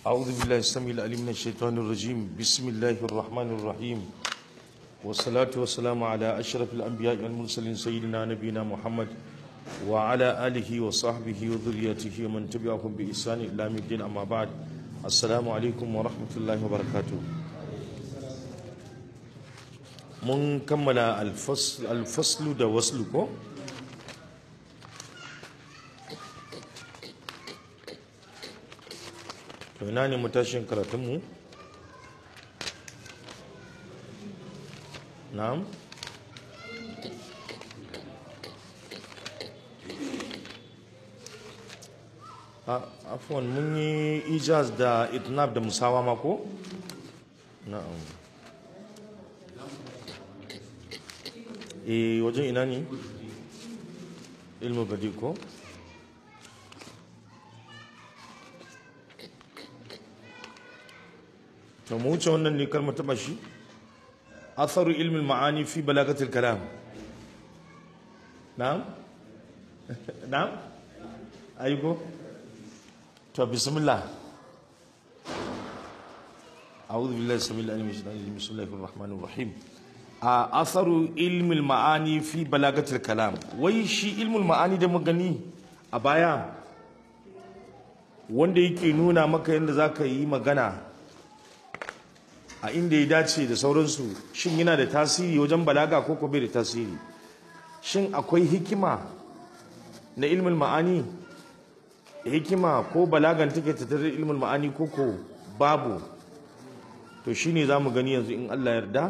أعوذ بالله السميع العليم من الشيطان الرجيم بسم الله الرحمن الرحيم والصلاة والسلام على أشرف الأنبياء والمرسلين سيدنا نبينا محمد وعلى آله وصحبه وذريته ومن تبعهم بإحسان إلى يوم الدين أما بعد السلام عليكم ورحمة الله وبركاته mun kammala alfaslu da waslu ko to ina ne matashin karatunmu na'am afwan mun yi ijaz da itnab da musawa mako na'am e wajen ina ne ilmu badi ko to mu wuce wannan ne karma taba shi atharu ilmi ma'ani fi balagatil kalam na'am na'am ayyuko to bismillah أعوذ بالله السميع العليم من الشيطان الرجيم بسم الله الرحمن الرحيم atharu ilmul ma'ani fi balagatil kalam wai shi ilmul ma'ani da magani a baya wanda yake nuna maka yadda za ka yi magana a inda ya dace da sauransu shin yana da tasiri wajen balaga ko ko bai da tasiri shin akwai hikima na ilmul ma'ani hikima ko balagan take tattare ilmul ma'ani ko ko babu to shine za mu gani yanzu in Allah yarda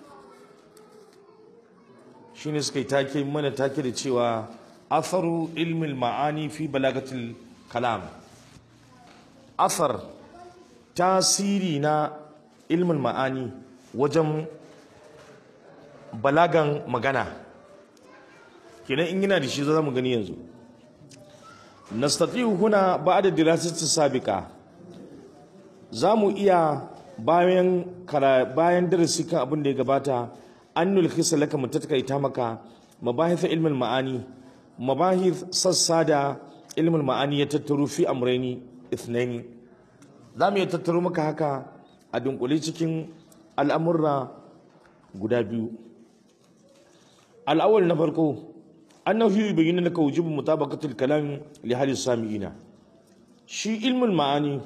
shine suka yi take mana take da cewa atharu ilmil ma'ani fi balagatil kalam athar tasiri na ilmin ma'ani wajen balagan magana kenan in yana da shi za mu gani yanzu nastati'u huna ba'da dirasati sabiqa za mu iya bayan bayan darasi kan abin da ya gabata an nulkhisa laka mu tattakaita maka mabahith ilmin ma'ani mabahith sassa da ilmin ma'ani ya tattaro fi amraini ithnaini za mu iya tattaro maka haka a dunkule cikin al'amurra guda biyu al'awal na farko annahu yubayyana laka wujubu mutabaqatil kalam li hali sami'ina shi ilmin ma'ani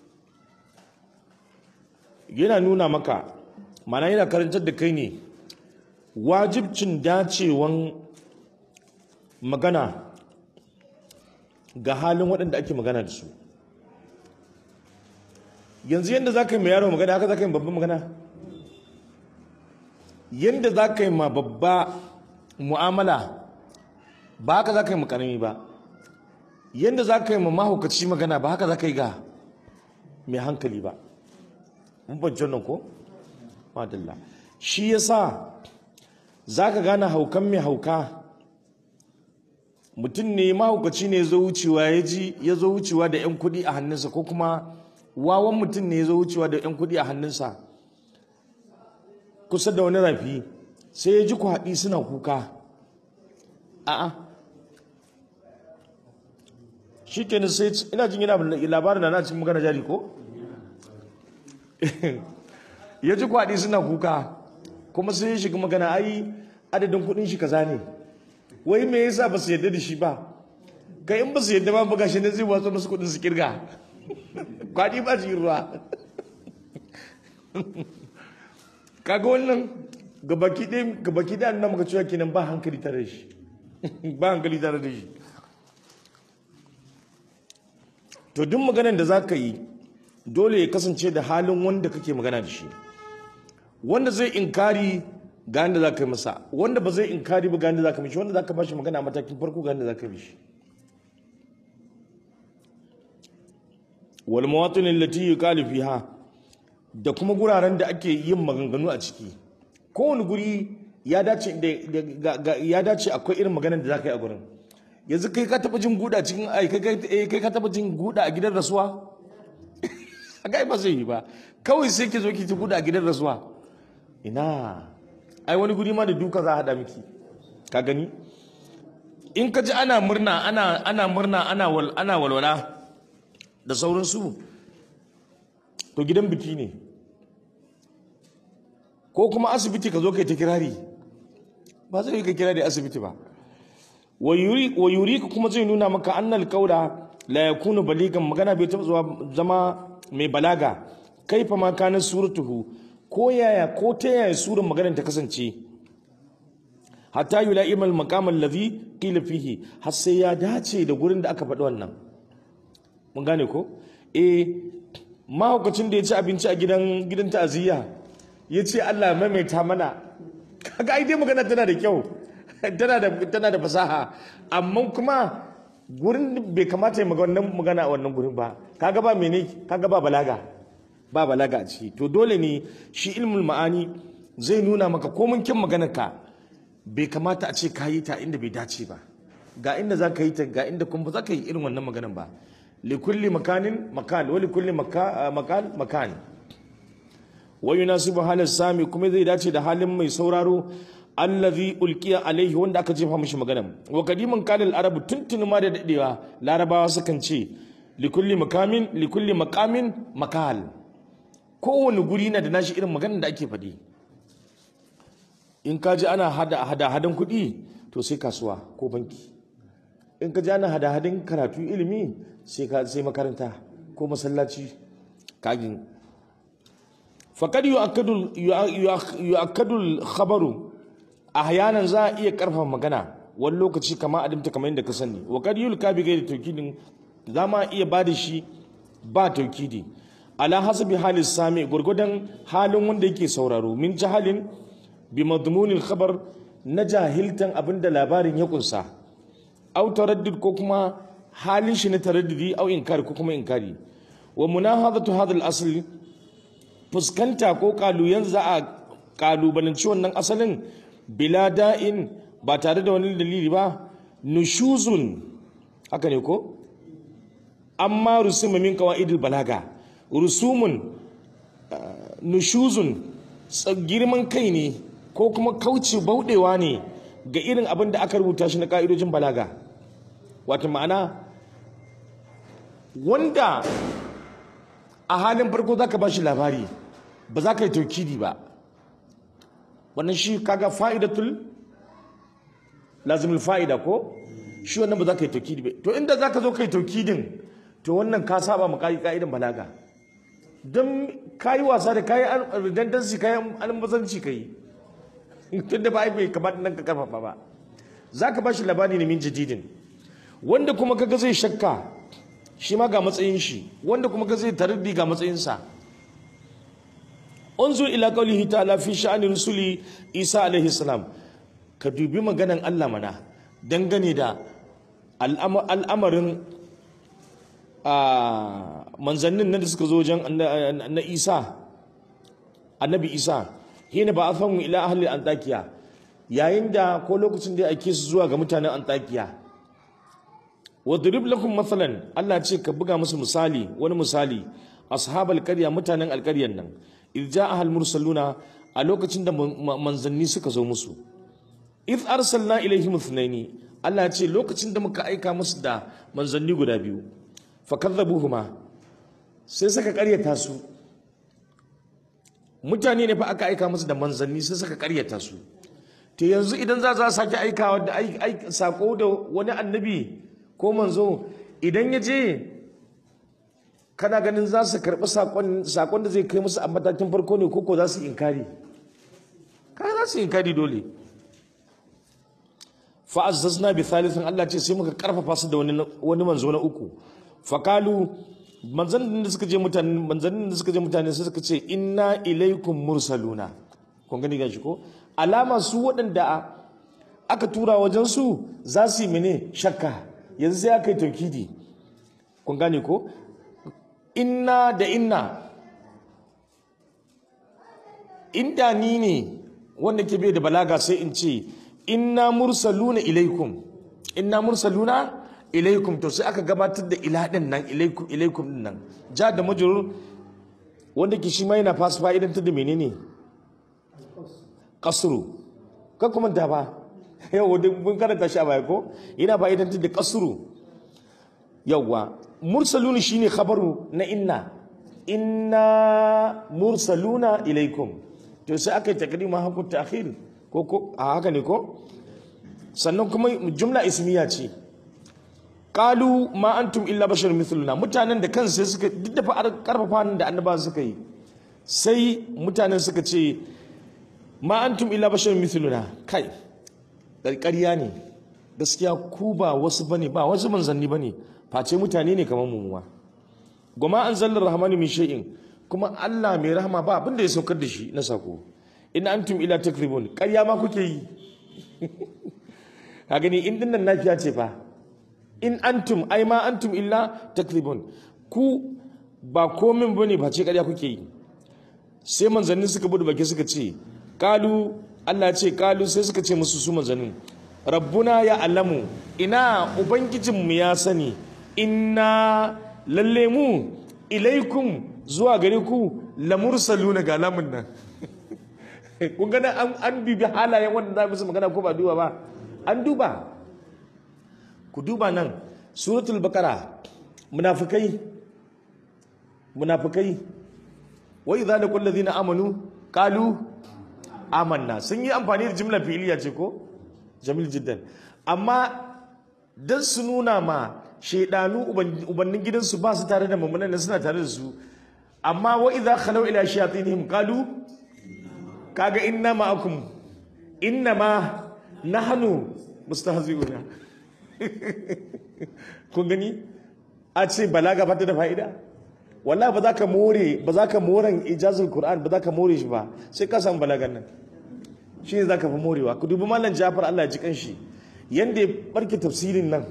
yana nuna maka ma'ana yana karantar da kai ne wajibcin dacewan magana ga halin waɗanda ake magana da su yanzu yadda za ka yi ma yaro magana haka za ka yi babban magana yadda za ka yi ma babba mu'amala ba haka za ka yi makarami ba yadda za ka yi ma mahaukaci magana ba haka za ka yi ga mai hankali ba mun banci wannan ko? madalla shi ya sa za ka gane haukan mai hauka mutum ne mahaukaci ne zo wucewa ya ji ya zo wucewa da 'yan kuɗi a hannunsa ko kuma wawan mutum ne ya zo wucewa da 'yan kuɗi a hannunsa kusa da wani rafi sai ya ji kwaɗi suna kuka a'a shi kenan sai ina jin yana labarin da na cikin magana jari ko ya ji kwaɗi suna kuka kuma sai ya shiga magana ai adadin kudin shi kaza ne wai me yasa ba su yadda da shi ba kai in ba su yadda ba buga shi ne zai watsa musu kudin su kirga kwadi ba ji ruwa kaga wannan gabaki ɗaya gabaki ɗaya nan muka cewa kenan ba hankali tare da shi ba hankali tare da shi to duk maganar da za ka yi dole ya kasance da halin wanda kake magana da shi wanda zai inkari ga yadda za ka yi masa wanda ba zai inkari ba ga yadda za ka mishi wanda za ka bashi magana a matakin farko ga yadda za ka mishi wal mawatin allati yuqalu fiha da kuma guraren da ake yin maganganu a ciki kowane guri ya dace ya dace akwai irin maganar da za ka yi a gurin yanzu kai ka taba jin guda cikin ai kai ka taba jin guda a gidan rasuwa ga ba zai yi ba kawai sai ki zo ki ci guda a gidan rasuwa ina ai wani guri ma da duka za a haɗa miki ka gani in ka ji ana murna ana ana murna ana wal ana walwala da sauransu to gidan biki ne ko kuma asibiti ka zo kai ta kirari ba zai yi ka kirari asibiti ba wa yuri ka kuma zai nuna maka annal kaura la yakunu baligan magana bai taɓa zuwa zama mai balaga kaifa ma kana suratuhu ko yaya ko ta yaya surar maganar ta kasance hatta yula'im al-maqam alladhi qila fihi har sai ya dace da gurin da aka faɗi wannan mun gane ko eh mahaukacin da ya ci abinci a gidan gidan ta'aziyya ya ce Allah maimaita mana kaga ai dai magana tana da kyau tana da tana da fasaha amma kuma gurin bai kamata ya magana magana a wannan gurin ba kaga ba mene kaga ba balaga ba balaga a ciki to dole ne shi ilmul ma'ani zai nuna maka komin kin maganar ka bai kamata a ce ka yi ta inda bai dace ba ga inda za ka yi ta ga inda kuma ba za ka yi irin wannan maganan ba likulli makanin makan wa likulli makan makan wa yunasibu halin sami kuma zai dace da halin mai sauraro allazi ulqiya alaihi wanda aka jefa mishi magana wa kadiman kalil arabu tuntuni ma da dadewa larabawa sukan ce likulli makamin likulli makamin makal kowane guri na da nashi irin maganar da ake faɗi in ka ji ana hada hada hadan kuɗi to sai kasuwa ko banki in ka ji ana hada hadan karatu ilimi sai ka sai makaranta ko masallaci kagin faqad yu'akkadu yu'akkadu khabaru ahyanan za a iya karfafa magana wani lokaci kama adimta kamar yadda ka sani wa kad yulka bi gairi tawkidin za ma iya bada shi ba taukidi ala hasabi halin sami gurgudan halin wanda yake sauraro min jahalin bi madmunil khabar na jahiltan abinda labarin ya kunsa au taraddud ko kuma halin shi na taraddudi au inkari ko kuma inkari wa munahadatu hadha al-asl fuskanta ko kalu yanzu za a kalubalanci wannan asalin bila da'in ba tare da wani dalili ba nushuzun haka ne ko amma rusuma min qawaidil balaga rusumun nushuzun girman kai ne ko kuma kauce bauɗewa ne ga irin abin da aka rubuta shi na ka'idojin balaga wata ma'ana wanda a halin farko za ka ba shi labari ba za ka yi taukidi ba wannan shi kaga fa'idatul lazimul fa'ida ko shi wannan ba za ka yi taukidi ba to inda za ka zo ka yi taukidin to wannan ka saba ma ka'idan balaga don ka yi wasa da kayi redundancy kayi almazanci ka yi tun da ba ai bai kamata nan ka karfafa ba za ka ba shi labari ne min jadidin wanda kuma kaga zai shakka shi ma ga matsayin shi wanda kuma kaga zai tarbi ga matsayinsa unzur ila qawlihi ta'ala fi sha'ani rusuli isa alaihi salam ka dubi maganan Allah mana dangane da al'amarin manzannin nan da suka zo wajen na isa annabi isa hina ba a fahimu ila ahli antakiya yayin da ko lokacin da ake su zuwa ga mutanen antakiya wadrib lakum mathalan Allah ce ka buga musu misali wani misali ashabal qarya mutanen alqaryan nan idza ahal mursaluna a lokacin da manzanni suka zo musu id arsalna ilaihim ithnaini Allah ce lokacin da muka aika musu da manzanni guda biyu fakadhabuhuma sai suka karyata su mutane ne fa aka aika musu da manzanni sai suka karyata su to yanzu idan za za sake aikawa da sako da wani annabi ko manzo idan ya je kana ganin za su karɓi sakon da zai kai musu a matakin farko ne koko za su inkari kana za su inkari dole fa'azzazna bi thalithin Allah ce sai muka karfafa su da wani manzo na uku fakalu manzannin da suka je mutane manzannin da suka je mutane sai suka ce inna ilaikum mursaluna kun gani gashi ko alama su waɗanda aka tura wajen su za su yi mene shakka yanzu sai aka yi taukidi kun gane ko inna da inna inda ni ne wanda ke bai da balaga sai in ce inna mursaluna ilaikum inna mursaluna ilaikum to sai aka gabatar da ila din nan ilaikum ilaikum din nan ja da majrur wanda ke shi ma yana fas fa'idan ta da menene kasru ka kuma da ba yau da mun karanta shi a baya ko yana fa'idan ta da kasru yawa mursalun shine khabaru na inna inna mursaluna ilaikum to sai aka yi takdima hakun ta'khir ko ko a haka ne ko sannan kuma jumla ismiya ce qalu ma antum illa bashar mithluna mutanen da kansu suka duk da karfafa da annabawa suka yi sai mutanen suka ce ma antum illa bashar mithluna kai ƙarƙariya ne gaskiya ku ba wasu bane ba wasu manzanni bane face mutane ne kamar mu ma goma an zallar rahmani min shay'in kuma Allah mai rahama ba abin da ya saukar da shi na sako in antum ila takribun ƙarya ma kuke yi ka gani in dinnan nafiya ce fa in antum ai ma antum illa takribun ku ba komin bane ba ce ƙarya kuke yi sai manzannin suka bude baki suka ce kalu Allah ce kalu sai suka ce musu su manzannin rabbuna ya alamu ina ubangijinmu ya sani inna lalle mu ilaikum zuwa gare ku lamursaluna ga lamun nan kun gana an, an bibi halayen wanda za musu magana ko ba duba ba an duba ku duba nan suratul bakara munafikai munafikai wa idza laqul ladina amanu qalu amanna sun yi amfani da jimla fi'iliya ce ko jamil jiddan amma dan su nuna ma shaidanu ubannin gidansu ba su tare da mummunan da suna tare da su amma wa idza khalu ila shayatinihim qalu kaga inna ma'akum inna ma nahnu mustahzi'una kun gani a ce balaga ba ta da fa'ida wallahi ba za ka more ba za ka moran ijazul qur'an ba za ka more shi ba sai ka samu balagan nan shi ne za ka fi morewa ku dubi mallan jafar Allah ya ji kanshi yanda ya barke tafsirin nan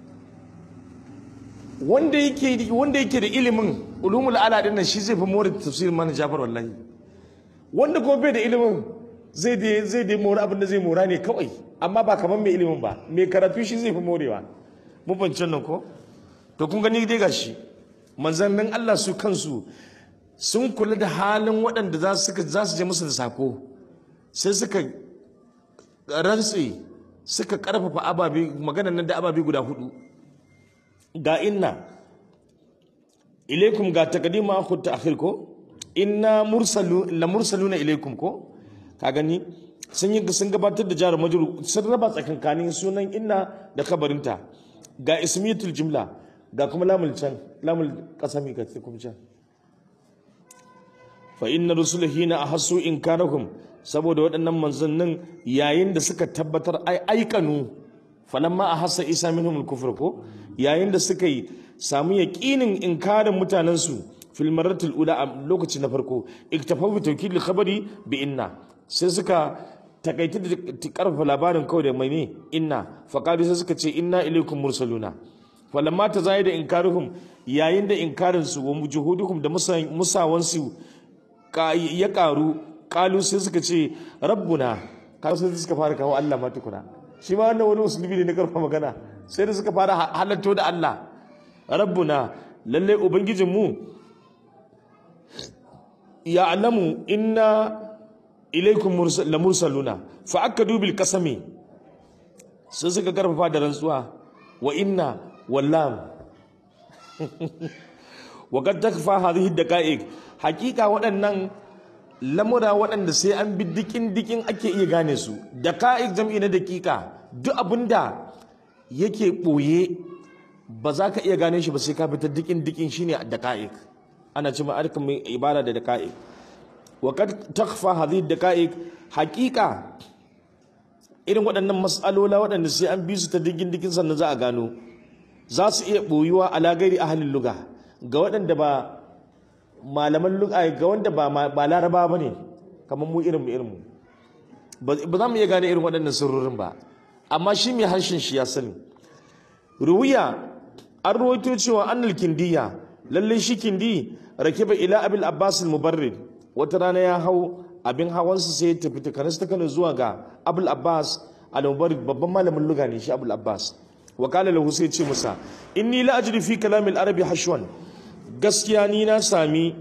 wanda yake wanda yake da ilimin ulumul ala din nan shi zai fi more tafsirin mallan jafar wallahi wanda kuma bai da ilimin zai da zai da more abin da zai mora ne kawai amma ba kamar mai ilimin ba mai karatu shi zai fi morewa mun fahimci nan ko to kun gani dai gashi manzannin Allah su kansu sun kula da halin waɗanda za su je musu da sako sai suka rantse suka karfafa ababe maganan nan da ababe guda hudu ga inna ilaikum ga taqdima khu ta'khir ko inna mursalu la mursaluna ilaikum ko ka gani sun yi sun gabatar da jar majrur sun raba tsakankanin sunan inna da kabarinta ga ismiyatul jumla ga kuma lamul can lamul kasami ka kuma can fa inna rusulahi na ahassu inkarahum saboda waɗannan manzannin yayin da suka tabbatar ai aikanu falamma ahassa isa minhum al-kufr ko yayin da suka yi samu yaqinin inkarin mutanen su fil marratil ula a lokaci na farko iktafaw bi tawkid al-khabari bi inna sai suka takaita da karfafa labarin kawai da mai ne inna faqalu sai suka ce inna ilaykum mursaluna falamma ta zai da inkaruhum yayin da inkarin su wa juhuduhum da musawan su ya karu kalu sai suka ce rabbuna kalu sai suka fara kawo Allah ma tukuna shi ma wannan wani musulmi ne na karfa magana sai da suka fara halatto da Allah rabbuna lalle ubangijin mu ya alamu inna ilaikum mursaluna fa akadu bil qasami sai suka karfafa da rantsuwa wa inna واللام وقد تخفى هذه الدقائق حقيقه waɗannan lamura waɗanda sai an bi dikin dikin ake iya gane su daqaiq jam'i na daƙiƙa duk abinda yake ɓoye ba za ka iya gane shi ba sai ka fitar dikin dikin shine daqaiq ana cewa arkan mai ibara da daqaiq wa qad takhfa hadhihi daqaiq haqiqa irin waɗannan mas'alola waɗanda sai an bi su ta dikin dikin sannan za a gano za su iya ɓoyuwa a lagari a halin luga ga waɗanda ba malaman luga ga wanda ba laraba ba ne kamar mu irin mu irin mu ba za mu iya gane irin waɗannan sirrorin ba amma shi mai harshen shi ya sani ruwiya an rawaito cewa annal kindiya lalle shi kindi rakiba ila abil abbas mubarrid wata rana ya hau abin hawansa sai ya tafi takanas ta kano zuwa ga abul abbas al-mubarrid babban malamin luga ne shi abul abbas wakala lahu sai ce musa inni la ajri fi kalamil arabi hashwan gaskiya ni na sami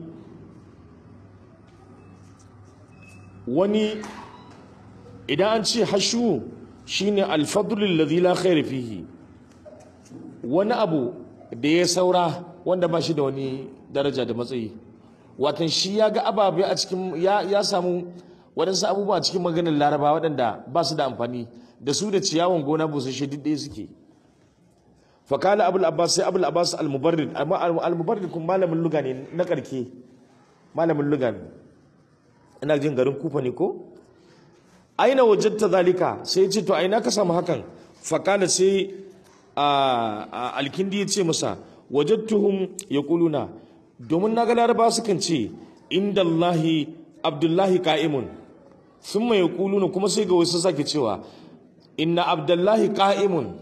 wani idan an ce hashu shine alfadlu alladhi la khayra fihi wani abu da ya saura wanda ba shi da wani daraja da matsayi watan shi ya ga ababe a cikin ya, ya samu waɗansu abubuwa a cikin maganin laraba waɗanda ba su da amfani da su da ciyawan gona busasshe duk ɗaya suke fakala abul abbas sai abul abbas al-mubarrid amma al-mubarrid kun malamin luga ne na karke malamin luga ne ina jin garin kufa ne ko aina wajadta zalika sai ya ce to aina ka samu hakan fakala sai alkindi ya ce masa wajadtuhum yaquluna domin naga laraba sukan ce inda Allahi abdullahi ka'imun thumma yaquluna kuma sai ga wasu sake cewa inna abdullahi ka'imun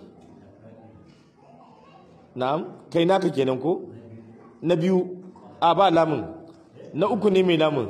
na'am kai naka kenan ko na biyu a ba lamun na uku ne mai lamun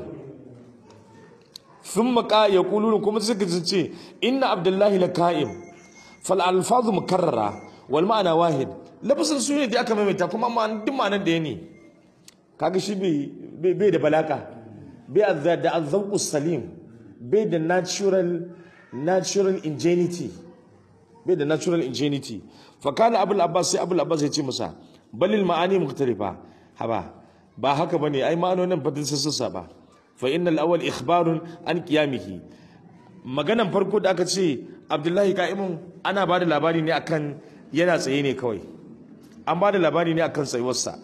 sun maka ya kulunu kuma suka ce inna abdullahi la ka'im fal alfazu mukarrara wal ma'ana wahid lafasin su ne da aka maimaita kuma amma duk ma'anar da ya ne kaga shi bai da balaka bai da azzauqus salim bai da natural natural ingenuity bai da natural ingenuity fa kana abul abbas sai abul abbas ya ce masa balil ma'ani mukhtalifa haba ba haka bane ai ma'anonin fadin sassa ba fa innal awwal ikhbarun an qiyamihi maganan farko da aka ce abdullahi ka'imun ana ba da labari ne akan yana tsaye ne kawai an ba da labari ne akan tsayuwarsa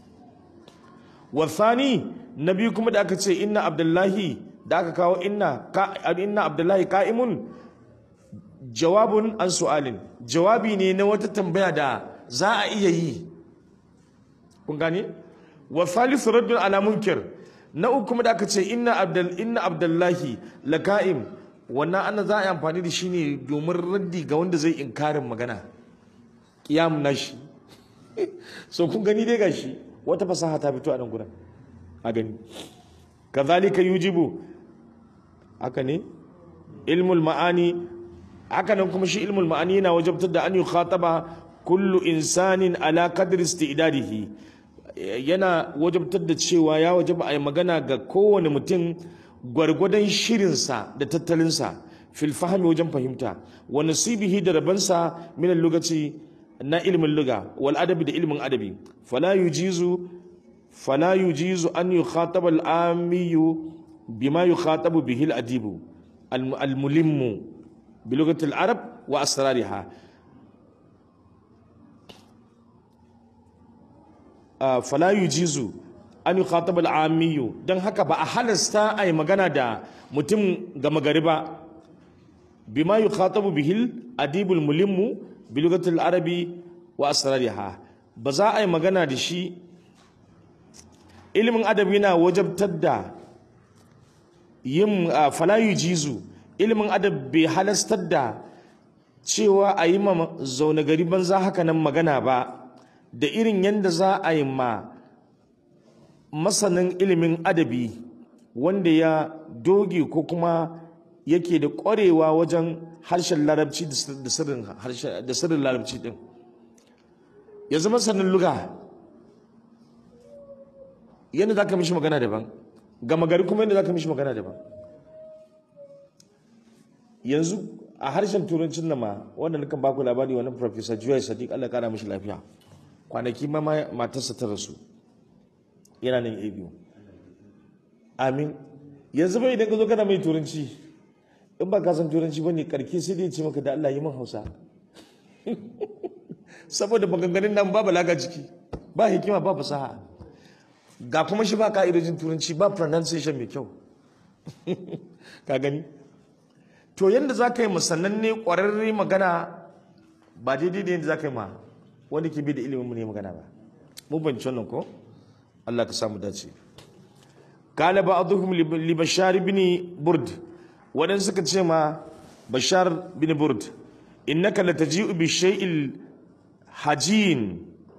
wasani na biyu kuma da aka ce inna abdullahi da aka kawo inna inna abdullahi ka'imun jawabun an su'alin jawabi ne na wata tambaya da za a iya yi kun gane wa thalithu raddun ala munkir na uku kuma da aka ce inna abdul inna abdullahi laka'im wannan ana za a yi amfani da shi ne domin raddi ga wanda zai inkarin magana qiyam nashi so kun gani dai gashi wata fasaha ta fito a nan gurin a gani kazalika yujibu haka ne ilmul ma'ani haka nan kuma shi ilmul ma'ani yana wajabtar da an yi khataba kullu insanin ala qadri istidadihi yana wajabtar da cewa ya wajaba a yi magana ga kowane mutum gwargwadon shirinsa da tattalinsa fil fahimi wajen fahimta wa nasibihi da rabansa min lugaci na ilmin luga wal adabi da ilmin adabi fala yujizu fala yujizu an yukhataba al amiyu bima yukhatabu bihi al adibu al mulimmu bi lugati al arab wa asrariha fala yujizu an yukhataba al amiyu dan haka ba a halasta ai magana da mutum gama gari ba bima yukhatabu bihi al adibul mulimmu bilugatul arabi wa asrariha ba za a yi magana da shi ilimin adabi na wajabtar da yin falayu jizu ilimin adab bai halastar da cewa a yi ma zaune gari banza haka nan magana ba da irin yadda za a yi ma masanin ilimin adabi wanda ya doge ko kuma yake da ƙwarewa wajen harshen larabci da sirrin larabci din ya zama sanin luga yadda za ka mishi magana daban gama gari kuma yadda za ka mishi magana daban yanzu a harshen turancin nama wanda nukan baku labari wani professor juwai sadiq allah kara mishi lafiya kwanaki ma matarsa ta rasu yana nan a biyu amin yanzu bai idan ka zo kana mai turanci in ba ka san turanci ba ne karki sai dai ce maka da Allah yi min hausa saboda maganganun nan ba balaga ciki ba hikima ba fasaha ga kuma shi ba ka'idojin turanci ba pronunciation mai kyau ka gani to yadda za ka yi musannan ne ƙwararre magana ba daidai da yadda za ka yi ma wanda ke bi da ilimin mu ne magana ba mu banci wannan ko Allah ka samu dace قال بعضهم لبشار بن برد waɗansu suka ce ma bashar bin burd innaka lataji'u bi shay'il hajin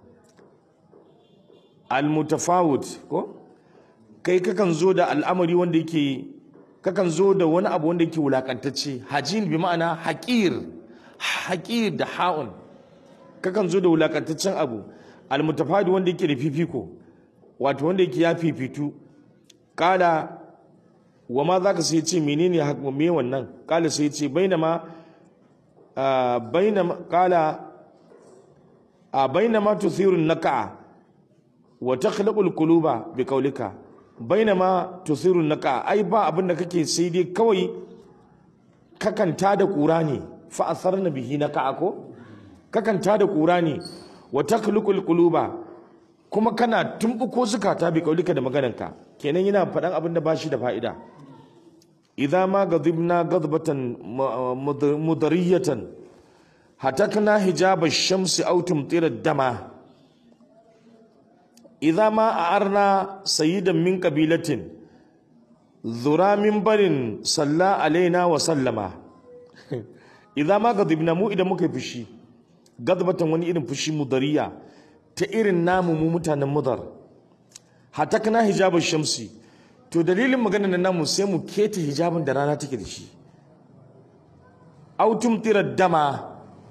almutafawut ko kai kakan zo da al'amari wanda yake kakan zo da wani abu wanda yake wulakantacce hajin bi ma'ana haƙir haƙir da ha'un kakan zo da wulakantaccen abu almutafawut wanda yake da fifiko wato wanda yake ya fifitu kala wa ma za ka sai ce menene me wannan kala sai ce bainama bainama kala a bainama tuthirun naka wa takhlaqul quluba bi qawlika bainama tusiru naka ai ba abin da kake sai dai kawai kakanta da kura ne fa asarna bihi naka ko kakanta da kura ne wa takhluqul quluba kuma kana tumbuko zukata bi kaulika da maganarka kenan yana faɗan abin da bashi da fa'ida idza ma gadibna gadbatan mudariyatan hatakna hijaba shamsi aw tumtira dama idza ma a'arna sayyidan min qabilatin zura min barin salla alaina wa sallama idza ma gadibna mu idan muka fushi gadbatan wani irin fushi mudariya ta irin namu mu mutanen mudar hatakna hijaba shamsi to dalilin maganar nan namu sai mu keta hijabin da rana take da shi autum tirar dama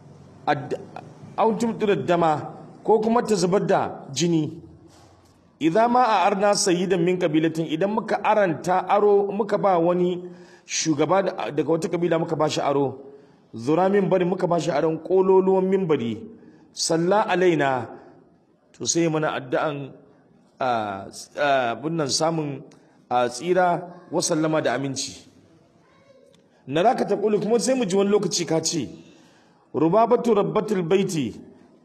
autum tirar dama ko kuma ta zubar da jini idan ma a arna sayyidan min kabilatin idan muka aranta aro muka ba wani shugaba daga wata kabila muka ba shi aro zura min bari muka ba shi aron kololuwan minbari salla alaina to sai mana addu'an bunnan samun a tsira wa sallama da aminci na raka ta kulu kuma sai mu ji wani lokaci ka ce rubabatu rabbatul baiti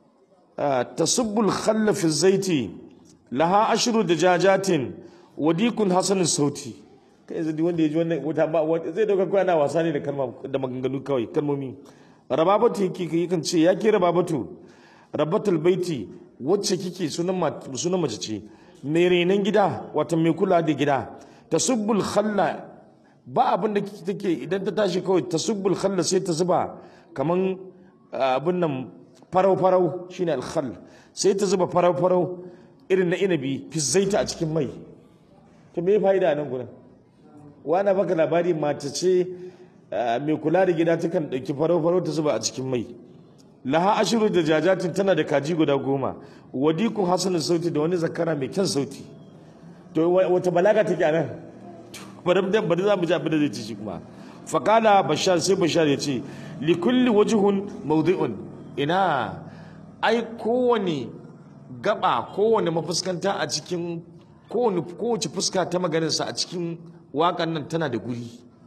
tasubbul khalla fi zaiti laha ashru dajajatin wadikun hasanun sauti kai yanzu wanda ya ji wannan wata ba zai dauka kawai ana wasa ne da kalma da maganganu kawai kalmomi rababatu yake kan ce ya ke rababatu rabbatul baiti wacce kike sunan mace ce mai renon gida wata mai kula da gida tasubbul khalla ba abin da take idan ta tashi kawai tasubbul khalla sai ta zuba kaman abin nan farau farau shine alkhall sai ta zuba farau farau irin na inabi fi zaita a cikin mai to me fa'ida nan gurin wani baka labari mace ce mai kula da gida takan dauki farau farau ta zuba a cikin mai laha ashiru da jajatin tana da kaji guda goma wadikun hasanin sauti da wani zakara mai kyan sauti to wata balaga take a nan bari bari za mu ji abin da zai ci shi kuma faqala bashar sai bashar ya ce li kulli wajhun mawdi'un ina ai kowane gaba kowane mafuskanta a cikin kowane kowace fuska ta maganarsa a cikin waƙan nan tana da guri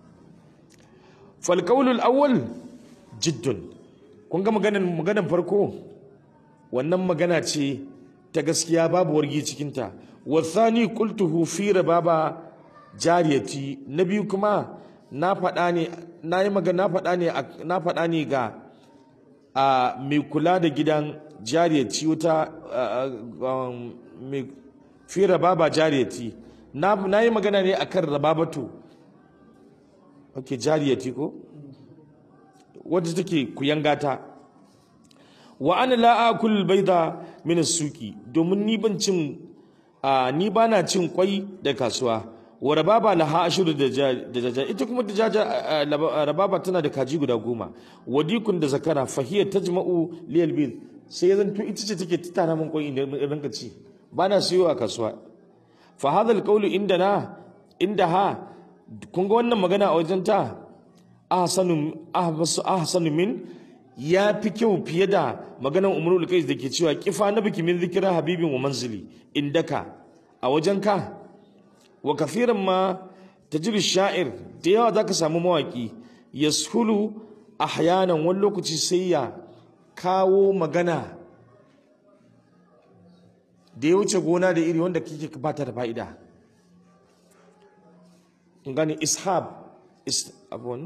falkaulul awwal jiddun kun ga maganan maganan farko wannan magana ce ta gaskiya babu wargi cikinta wasani qultuhu fi rababa jariyati na biyu kuma na faɗa ne na yi magana na faɗa ne na faɗa ne ga a mai kula da gidan jariyati wata mai fi rababa jariyati na yi magana ne akan rababatu ok jariyati ko wadda take kuyangata wa ana la akul baida min suki domin ni ban cin ni bana cin kwai da kasuwa wa rababa laha ashuru da jaja ita kuma da jaja rababa tana da kaji guda goma wadikun da zakara fahiyar tajma'u liyal bil sai ya zanto ita ce take tattara min kwai idan ranka ci bana siyo a kasuwa fa hadha alqawlu indana indaha kun ga wannan magana a wajen ta ahsanu ahbasu ahsanu min ya fi kyau fiye da maganar umarul qais da ke cewa kifa na biki min zikira habibin wa manzili indaka a wajen ka wa kafiran ma tajri sha'ir da yawa zaka samu mawaki yashulu ahyanan wani lokaci sai ya kawo magana da ya wuce gona da iri wanda kike bata da fa'ida gani ishab is abun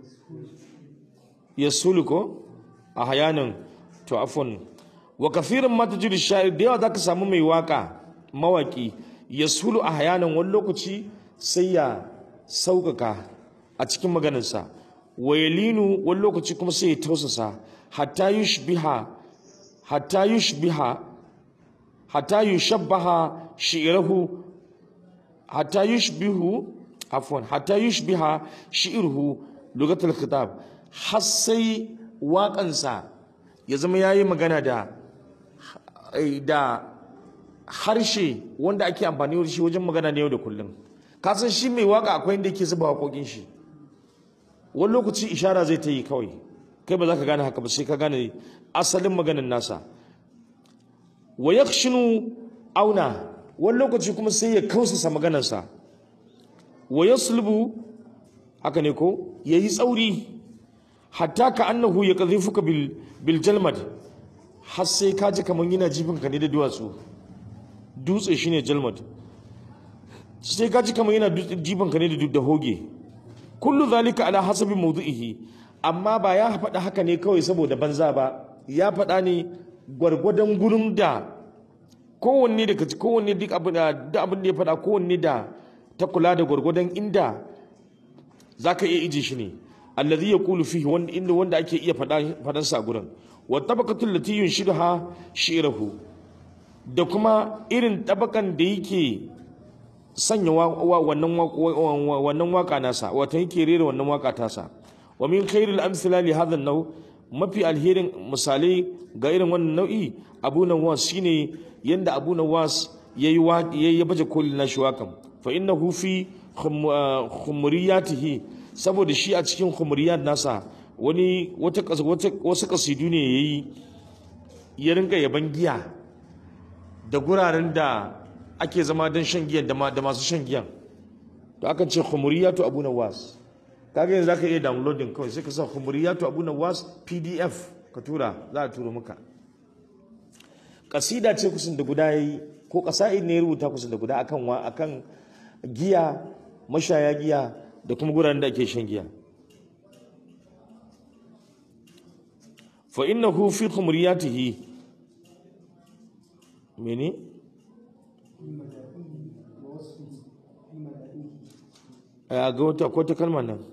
yasulu ko a hayanin to afon wa kafirin mata jiri sha'ir da yawa zaka samu mai waka mawaki yasulu a hayanin wani lokaci sai ya sauƙaƙa a cikin maganarsa wa yalinu wani lokaci kuma sai ya tausasa hatta yushbiha hatta yushbiha hatta yushabbaha shi'irahu hatta yushbihu afwan hatta yushbiha shi'ruhu lugatul khitab har sai waƙansa ya zama yayi magana da da harshe wanda ake amfani da shi wajen magana ne yau da kullum ka san shi mai waka akwai inda yake zuba waƙoƙin shi wani lokaci ishara zai ta yi kawai kai ba za ka gane haka ba sai ka gane asalin maganin nasa wa yakshinu auna wani lokaci kuma sai ya kausasa maganarsa wa yaslubu haka ne ko yayi tsauri hatta ka annahu ya kadhifuka bil bil jalmad har sai ka ji kaman yana jifin ka ne da duwatsu dutse shine jalmad sai ka ji kaman yana jifin ka ne da da hoge kullu zalika ala hasabi mawdu'ihi amma ba ya faɗa haka ne kawai saboda banza ba ya faɗa ne gwargwadon gurin da kowanne daga kowanne duk abin da abin da ya faɗa kowanne da ta kula da gwargwadon inda zaka iya ije shi ne allazi yaqulu fihi wanda inda wanda ake iya faɗa faɗan sa gurin wa tabaqatul lati yunshiduha shi'ruhu da kuma irin tabakan da yake sanya wannan wannan waka nasa wato yake rera wannan waka tasa wa min khairil amsala li hadha an-naw mafi alherin misalai ga irin wannan nau'i abu nawas shine yanda abu nawas yayi yayi baje kolin nashi wakan fa innahu fi khumuriyatihi saboda shi a cikin khumuriyat nasa wani wata wasu kasidu ne yayi ya rinka yaban giya da guraren da ake zama don shan giyan da masu shan giyan to akan ce khumuriyatu abu nawas kaga yanzu zaka iya downloading kawai sai ka sa khumuriyatu abu nawas pdf ka tura za a turo maka kasida ce kusan da guda yayi ko kasa'id ne ya rubuta kusan da guda akan wa akan giya mashaya giya da kuma guraren da ake shan giya fa innahu fi khumuriyatihi mene a ga wata ko ta kalmar nan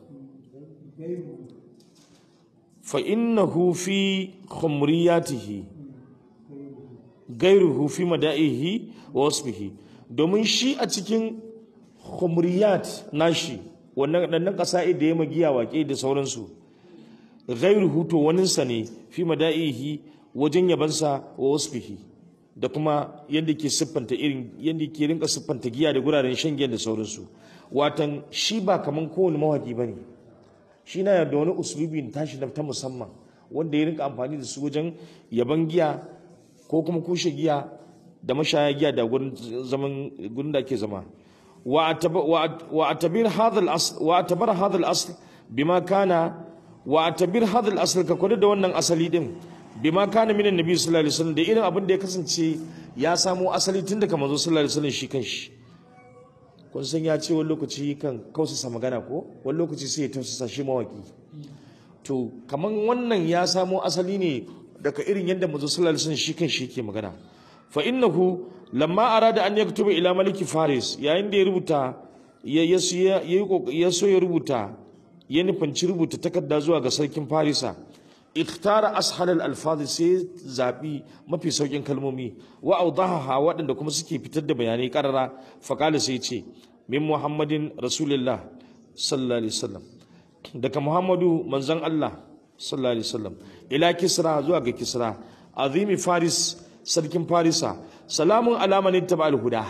fa innahu fi khumriyatihi gairuhu fi mada'ihi wa wasfihi domin shi a cikin khumriyat nashi wannan dannan kasa'i da ya magiya waƙe da sauransu gairuhu to waninsa ne fi mada'ihi wajen yabansa wa wasfihi da kuma yadda ke siffanta irin yadda ke rinka siffanta giya da guraren shan giya da sauransu watan shi ba kaman kowane mawaki ba ne shi na da wani usulubi tashi na ta musamman wanda ya rinka amfani da su wajen yaban giya ko kuma kushe giya da mashaya giya da gurin zaman gurin da ake zama wa atabir hadha al-asl wa atabar hadha al-asl bima kana wa atabir hadha al-asl ka kwada da wannan asali din bima kana minan nabi sallallahu alaihi wasallam da irin abin da ya kasance ya samo asali tun daga manzo sallallahu alaihi wasallam shi kanshi kun san ya ce wani lokaci kan kausasa magana ko wani lokaci sai ya tausasa shi mawaki to kaman wannan ya samo asali ne daga irin yadda manzo sallallahu alaihi wasallam shi kanshi yake magana fa innahu lamma arada an yaktuba ila maliki faris yayin da ya rubuta ya so ya rubuta ya nufanci rubuta takarda zuwa ga sarkin farisa ikhtara ashal al-alfaz sai zabi mafi saukin kalmomi wa awdahaha waɗanda kuma suke fitar da bayanai karara faqala sai ce min muhammadin rasulullah sallallahu alaihi wasallam daga muhammadu manzon Allah sallallahu alaihi wasallam ila kisra zuwa ga kisra azimi faris sarkin farisa salamun ala man ittaba al-huda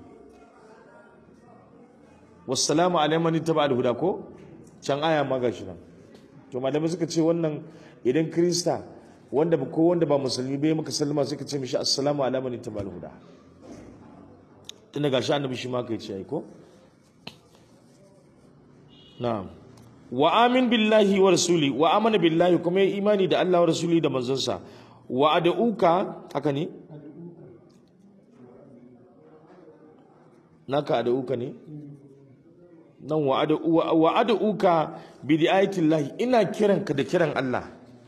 wassalamu ala man ittaba al-huda ko can aya ma gashi nan to malamai suka ce wannan idan krista wanda ba ko wanda ba musulmi bai maka sallama sai ka ce mishi assalamu ala man ittabal huda tunda gashi annabi shi ma kai ce ai ko na'am wa amin billahi wa rasuli wa amana billahi kuma ya imani da Allah wa rasuli da manzonsa wa ad'uka haka ne naka ad'uka ne nan wa ad'uka bi di'ayatillahi ina kiranka da kiran Allah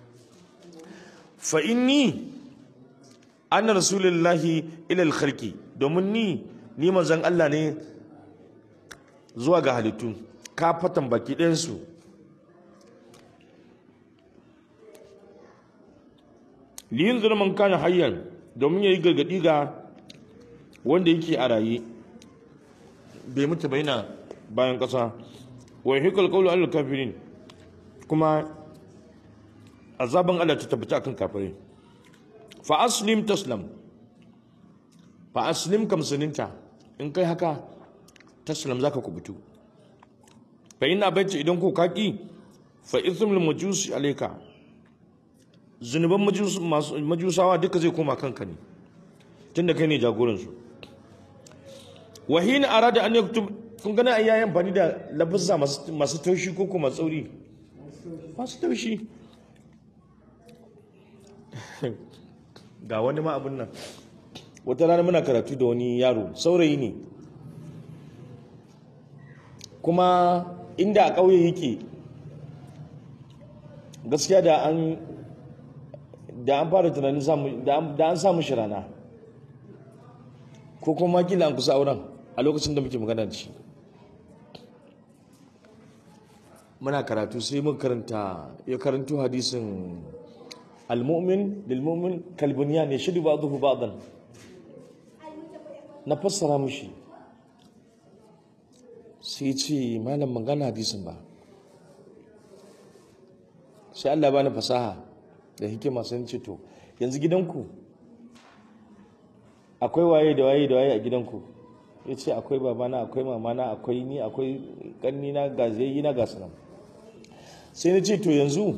fa inni anna rasulullahi ila al-khalqi domin ni ni manzon Allah ne zuwa ga halittu ka fatan baki ɗayan su liyin zulman kana hayyan domin yayi gargadi ga wanda yake a raye bai mutu ba yana bayan ƙasa wa hikal qawlu al kafirin kuma azaban Allah ta tabbata akan kafirai fa aslim taslam fa aslim kam suninta in kai haka taslam zaka kubutu fa ina bace idan ko kaki fa ithmul majus alayka zunuban majusawa duka zai koma kanka ne tunda kai ne jagoransu wa hina arada an yaktub kun gana ai yayin bani da lafuzza masu masu taushi ko kuma tsauri masu taushi ga wani ma abun nan wata rana muna karatu da wani yaro saurayi ne kuma inda a ƙauye yake gaskiya da an da an fara tunanin samu da an- da an samu shi rana ko kuma kila an kusa auren a lokacin da muke magana da shi muna karatu sai mun karanta ya karanto hadisin al-mu'min lil mu'min kalbuniyan yashdu ba'dahu ba'dan na fassara mushi sai ce malam magana hadisin ba sai Allah bani fasaha da hikima sun ce to yanzu gidanku akwai waye da waye da waye a gidanku ya ce akwai babana akwai mamana akwai ni akwai ƙannina ga zai na ga sanan sai na ce to yanzu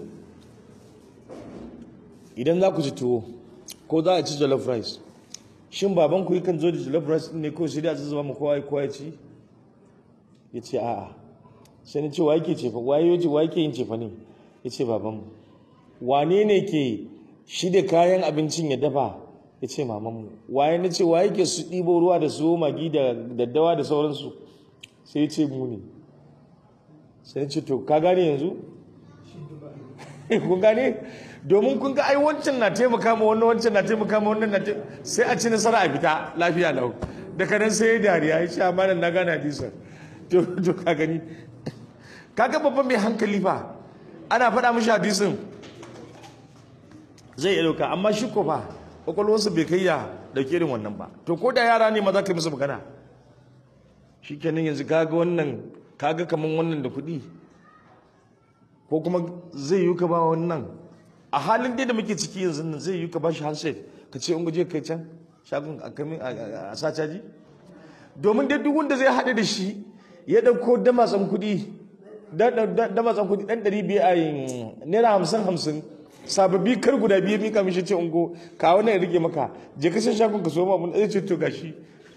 idan za ku ci tuwo ko za a ci jollof rice shin babanku yakan zo da jollof rice ɗin ne ko sai da a zuba mu kowa kowa ya ci ya ce a'a sai na ce wa yake cefa wa yake wa yake yin cefa ne ya ce babanmu wane ne ke shi da kayan abincin ya dafa ya ce mamanmu waye na ce wa yake su ɗibo ruwa da su magi da daddawa da sauransu sai ya ce mu ne sai ya ce to ka gane yanzu kun gane domin kun ga ai wancan na taimaka ma wannan wancan na taimaka ma wannan na taimaka sai a ci nasara a fita lafiya lau daga nan sai ya dariya ya ce amma nan na gane hadisan to to ka gani kaga babban mai hankali fa ana faɗa mishi hadisin zai iya ɗauka amma shi ko fa kwakwalwarsa bai kai ya ɗauki irin wannan ba to ko da yara ne ma za ka yi musu magana shi kenan yanzu kaga wannan kaga kaman wannan da kuɗi ko kuma zai yi ka ba wannan a halin dai da muke ciki yanzu nan zai yi ka ba shi handset ka ce in guje kai can shagon a kamin a sa caji domin dai duk wanda zai haɗe da shi ya ɗauko damatsan kuɗi damatsan kuɗi ɗan ɗari biyu a yin naira hamsin hamsin sababbi kar guda biyu mika mishi ce ungo ka wani ya rike maka je ka san shagon ka so ma mun zai ce to gashi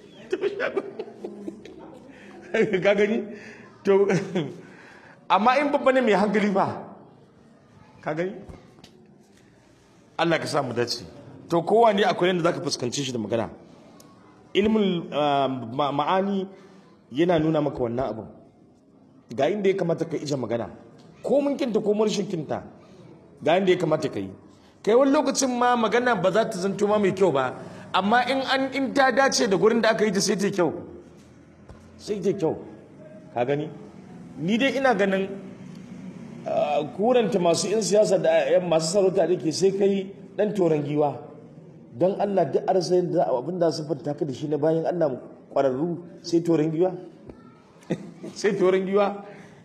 ka gani to amma in babba ne mai hankali ba ka gani Allah ka sa mu dace to kowa ne akwai yadda zaka fuskanci shi da magana ilmin ma'ani yana nuna maka wannan abin ga inda ya kamata ka ija magana ko mun kinta ko mun kinta ga inda ya kamata ka yi kai wani lokacin ma magana ba za ta zanto ma mai kyau ba amma in an in ta dace da gurin da aka yi ta sai ta kyau sai ta kyau ka gani ni dai ina ganin kuranta masu in siyasa da masu sarauta da ke sai kai dan toron giwa don Allah duk arsayin da abin da su fanta ka da shi na bayan Allah kwararru sai toron giwa sai toron giwa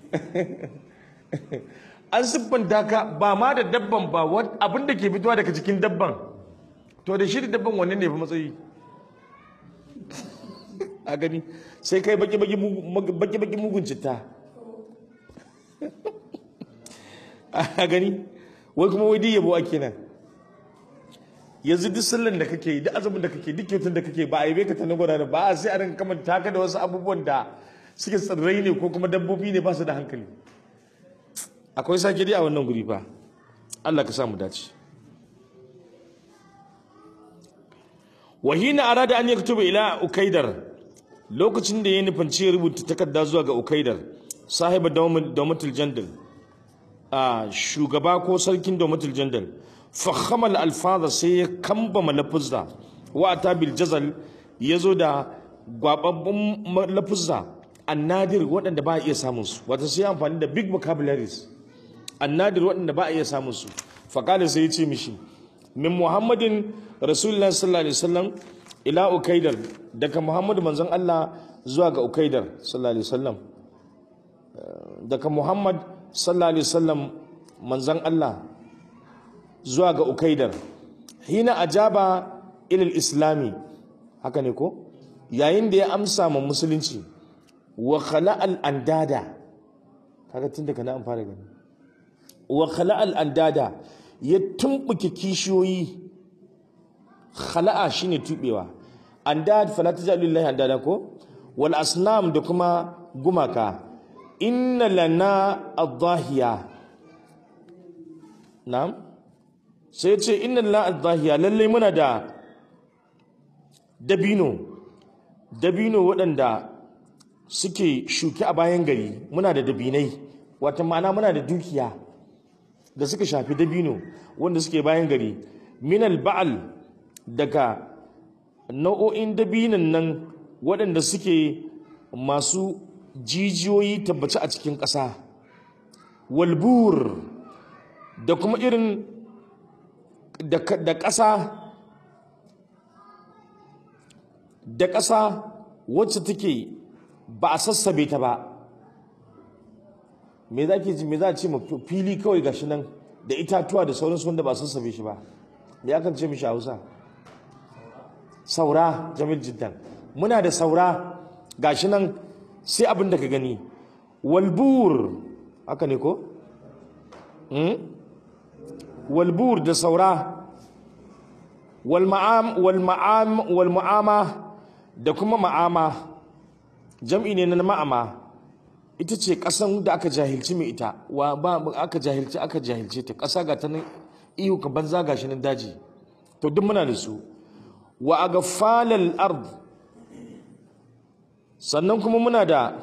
an siffanta ka ba ma da dabban ba abin da ke fitowa daga cikin dabban to da shi da dabban wanne ne fi matsayi a gani sai kai baki-baki mugun citta a gani wai kuma wai yabo ake nan yanzu duk sallan da kake yi duk azumin da kake duk kyautun da kake ba a yi ka ta na gwada ba a sai a rinka kamanta ka da wasu abubuwan da suke tsirrai ne ko kuma dabbobi ne ba su da hankali akwai sake dai a wannan guri fa Allah ka samu dace wahina arada an yaktuba ila ukaidar lokacin da ya nufanci rubuta takarda zuwa ga ukaidar sahiba dawmatul jandal a shugaba ko sarkin dawmatul jandal fakhama alfaza sai ya kambama lafuzza wa atabil jazal yazo da gwababbun lafuzza annadir waɗanda ba a iya samun su wata sai amfani da big vocabularies annadir waɗanda ba a iya samun su faƙali sai ya ce mishi min muhammadin rasulullah sallallahu alaihi wasallam ila ukaidar daga muhammadu manzon Allah zuwa ga ukaidar sallallahu alaihi wasallam daga muhammad sallallahu alaihi wasallam manzon Allah zuwa ga ukaidar hina ajaba ilal islami haka ne ko yayin da ya amsa ma musulunci wa khala'al andada kaga tun daga na an fara gani wa khala'al andada ya tumbuke kishiyoyi khala'a shine tubewa andad fala tajalu lillahi andada ko wal asnam da kuma gumaka inna lana adhahiya na'am sai ce inna lana adhahiya lalle muna da dabino dabino waɗanda suke shuki a bayan gari muna da dabinai wata ma'ana muna da dukiya da suka shafi dabino wanda suke bayan gari minal ba'al daga nau'o'in dabinan nan waɗanda suke masu jijiyoyi tabbaci a cikin ƙasa walbur da kuma irin da ƙasa da ƙasa wacce take ba a sassabe ta ba me za ji me za a ce ma fili kawai gashi nan da itatuwa da sauransu wanda ba a sassabe shi ba me akan ce mishi a hausa saura jamil jiddan muna da saura gashi nan sai abin da ka gani walbur haka ne ko walbur da saura wal ma'ama da kuma ma'ama jam'i ne na ma'ama ita ce ƙasan da aka jahilci mai ita wa ba aka jahilci aka jahilce ta ƙasa ga ta nan iyo ka banza gashi nan daji to duk muna da su wa agfalal ard sannan kuma muna da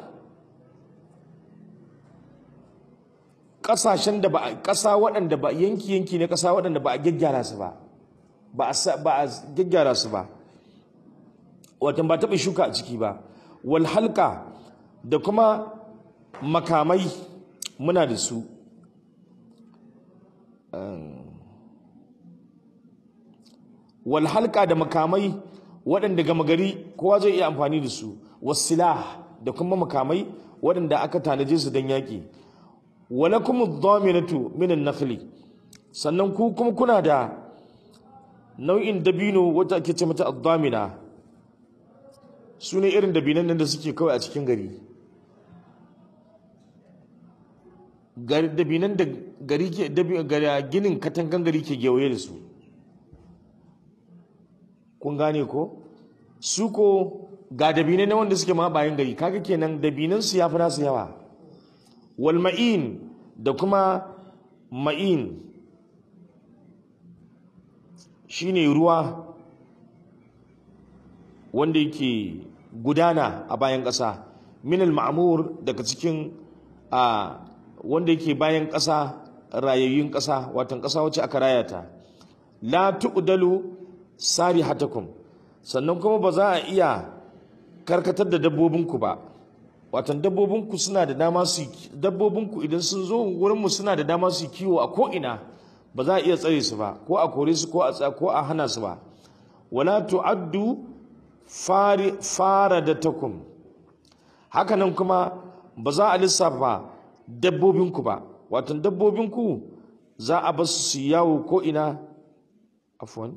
ƙasashen da ba ƙasa waɗanda ba yanki yanki ne ƙasa waɗanda ba a gyaggyara su ba ba a gyaggyara su ba watan ba taɓa shuka a ciki ba wal halka da kuma makamai muna da su wal halka da makamai waɗanda gama gari kowa zai iya amfani da su wasilah da kuma makamai waɗanda aka tanaje su don yaƙi walakum ad-daminatu min an-nakhli sannan ku kuma kuna da nau'in dabino wata ake ce mata ad-damina su ne irin dabinan nan da suke kawai a cikin gari dabinan da gari ke ginin katangan gari ke gewaye da su kun gane ko su ko ga dabinai na wanda suke ma bayan gari kaga kenan dabinan su yafi nasu yawa wal ma'in da kuma ma'in shine ruwa wanda yake gudana a bayan ƙasa minal ma'amur daga cikin a wanda yake bayan ƙasa rayayyun ƙasa watan ƙasa wacce aka rayata la tuqdalu sarihatakum sannan kuma ba za a iya karkatar da dabbobinku ba watan dabbobinku suna da dama su dabbobinku idan sun zo wurinmu suna da dama su kiwo a ko'ina ba za a iya tsare su ba ko a kore su ko a ko a hana su ba wala tu'addu faradatakum hakanan kuma ba za a lissafa dabbobinku ba watan dabbobinku za a basu su yawo ko ina afwan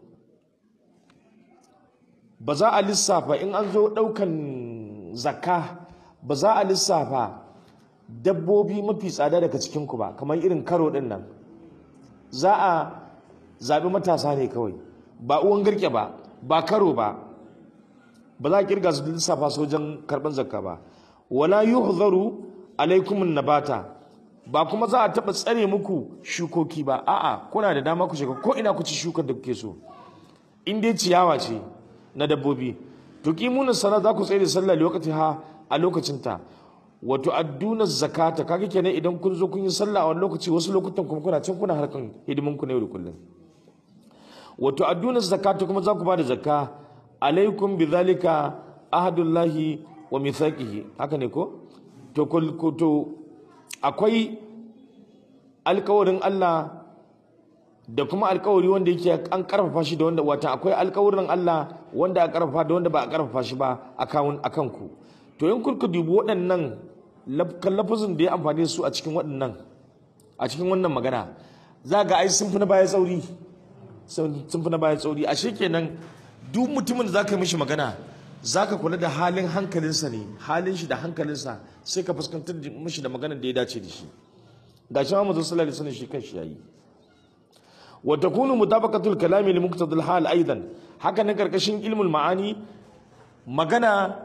ba za a lissafa in an zo ɗaukan zakka ba za a lissafa dabbobi mafi tsada daga cikinku ba kamar irin karo ɗin nan za a zaɓi matasa ne kawai ba uwan garke ba ba karo ba ba za a kirga su lissafa su wajen karɓar zakka ba wala yuhzaru alaikumun nabata ba kuma za a taɓa tsare muku shukoki ba a'a kuna da dama ku shiga ko ina ku ci shukar da kuke so in dai ciyawa ce na dabbobi tuqimuna salat za ku tsaye da sallah lokaci ha a lokacin ta wato adduna zakata kaga kenan idan kun zo kun yi sallah a wani lokaci wasu lokutan kuma kuna can kuna harkan hidimin ku na yau da kullum wato adduna zakata kuma za ku ba da zakka alaikum bidhalika ahadullahi wa mithaqihi haka ne ko to to akwai alkawarin Allah da kuma alkawari wanda yake an karfafa shi da wanda wata akwai alkawarin Allah wanda a karfafa da wanda ba a karfafa shi ba akan akan ku to in kurku dubi waɗannan lafazin da ya amfani su a cikin waɗannan a cikin wannan magana za ga ai sun fi na baya tsauri sun fi na baya tsauri ashe kenan duk mutumin da za ka yi mishi magana za ka kula da halin hankalinsa ne halin shi da hankalinsa sai ka fuskantar mishi da maganar da ya dace da shi ga shi ma mazan sallallahu alaihi wasallam shi kanshi yayi wa takunu mutabaqatul kalami li muqtadil hal aidan haka nan karkashin ilmul ma'ani magana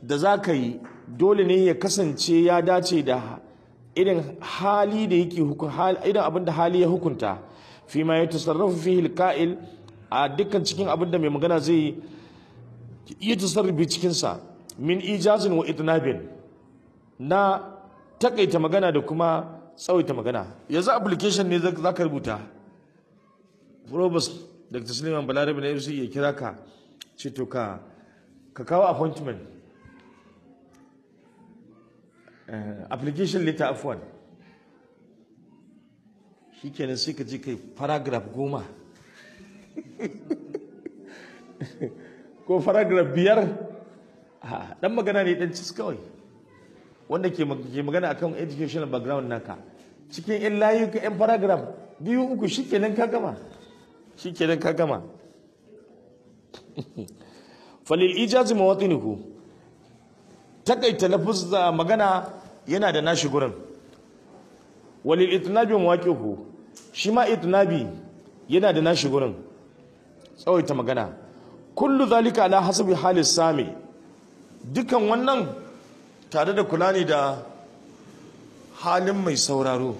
da za ka yi dole ne ya kasance ya dace da irin hali da yake irin abin da hali ya hukunta fi ma ya tasarrafu fihi alqa'il a dukkan cikin abin da mai magana zai yi tasarrufi cikin sa min ijazin wa itnabin na takaita magana da kuma tsawaita magana yanzu application ne za ka rubuta Probus Dr. Suleiman Balarabe na FC ya kira ka ce to ka ka kawo appointment application letter afwan shi kenan sai ka je kai paragraph goma ko paragraph biyar dan magana ne dan cis kawai wanda ke magana akan educational background naka cikin yan layuka yan paragraph biyu uku shi kenan ka gama shi kenan ka gama falil ijazi mawatinuhu takaita lafuzza magana yana da nashi gurin walil itnabi mawaqihu shi ma itnabi yana da nashi gurin tsawaita magana kullu zalika ala hasabi halis sami dukan wannan tare da kula ne da halin mai sauraro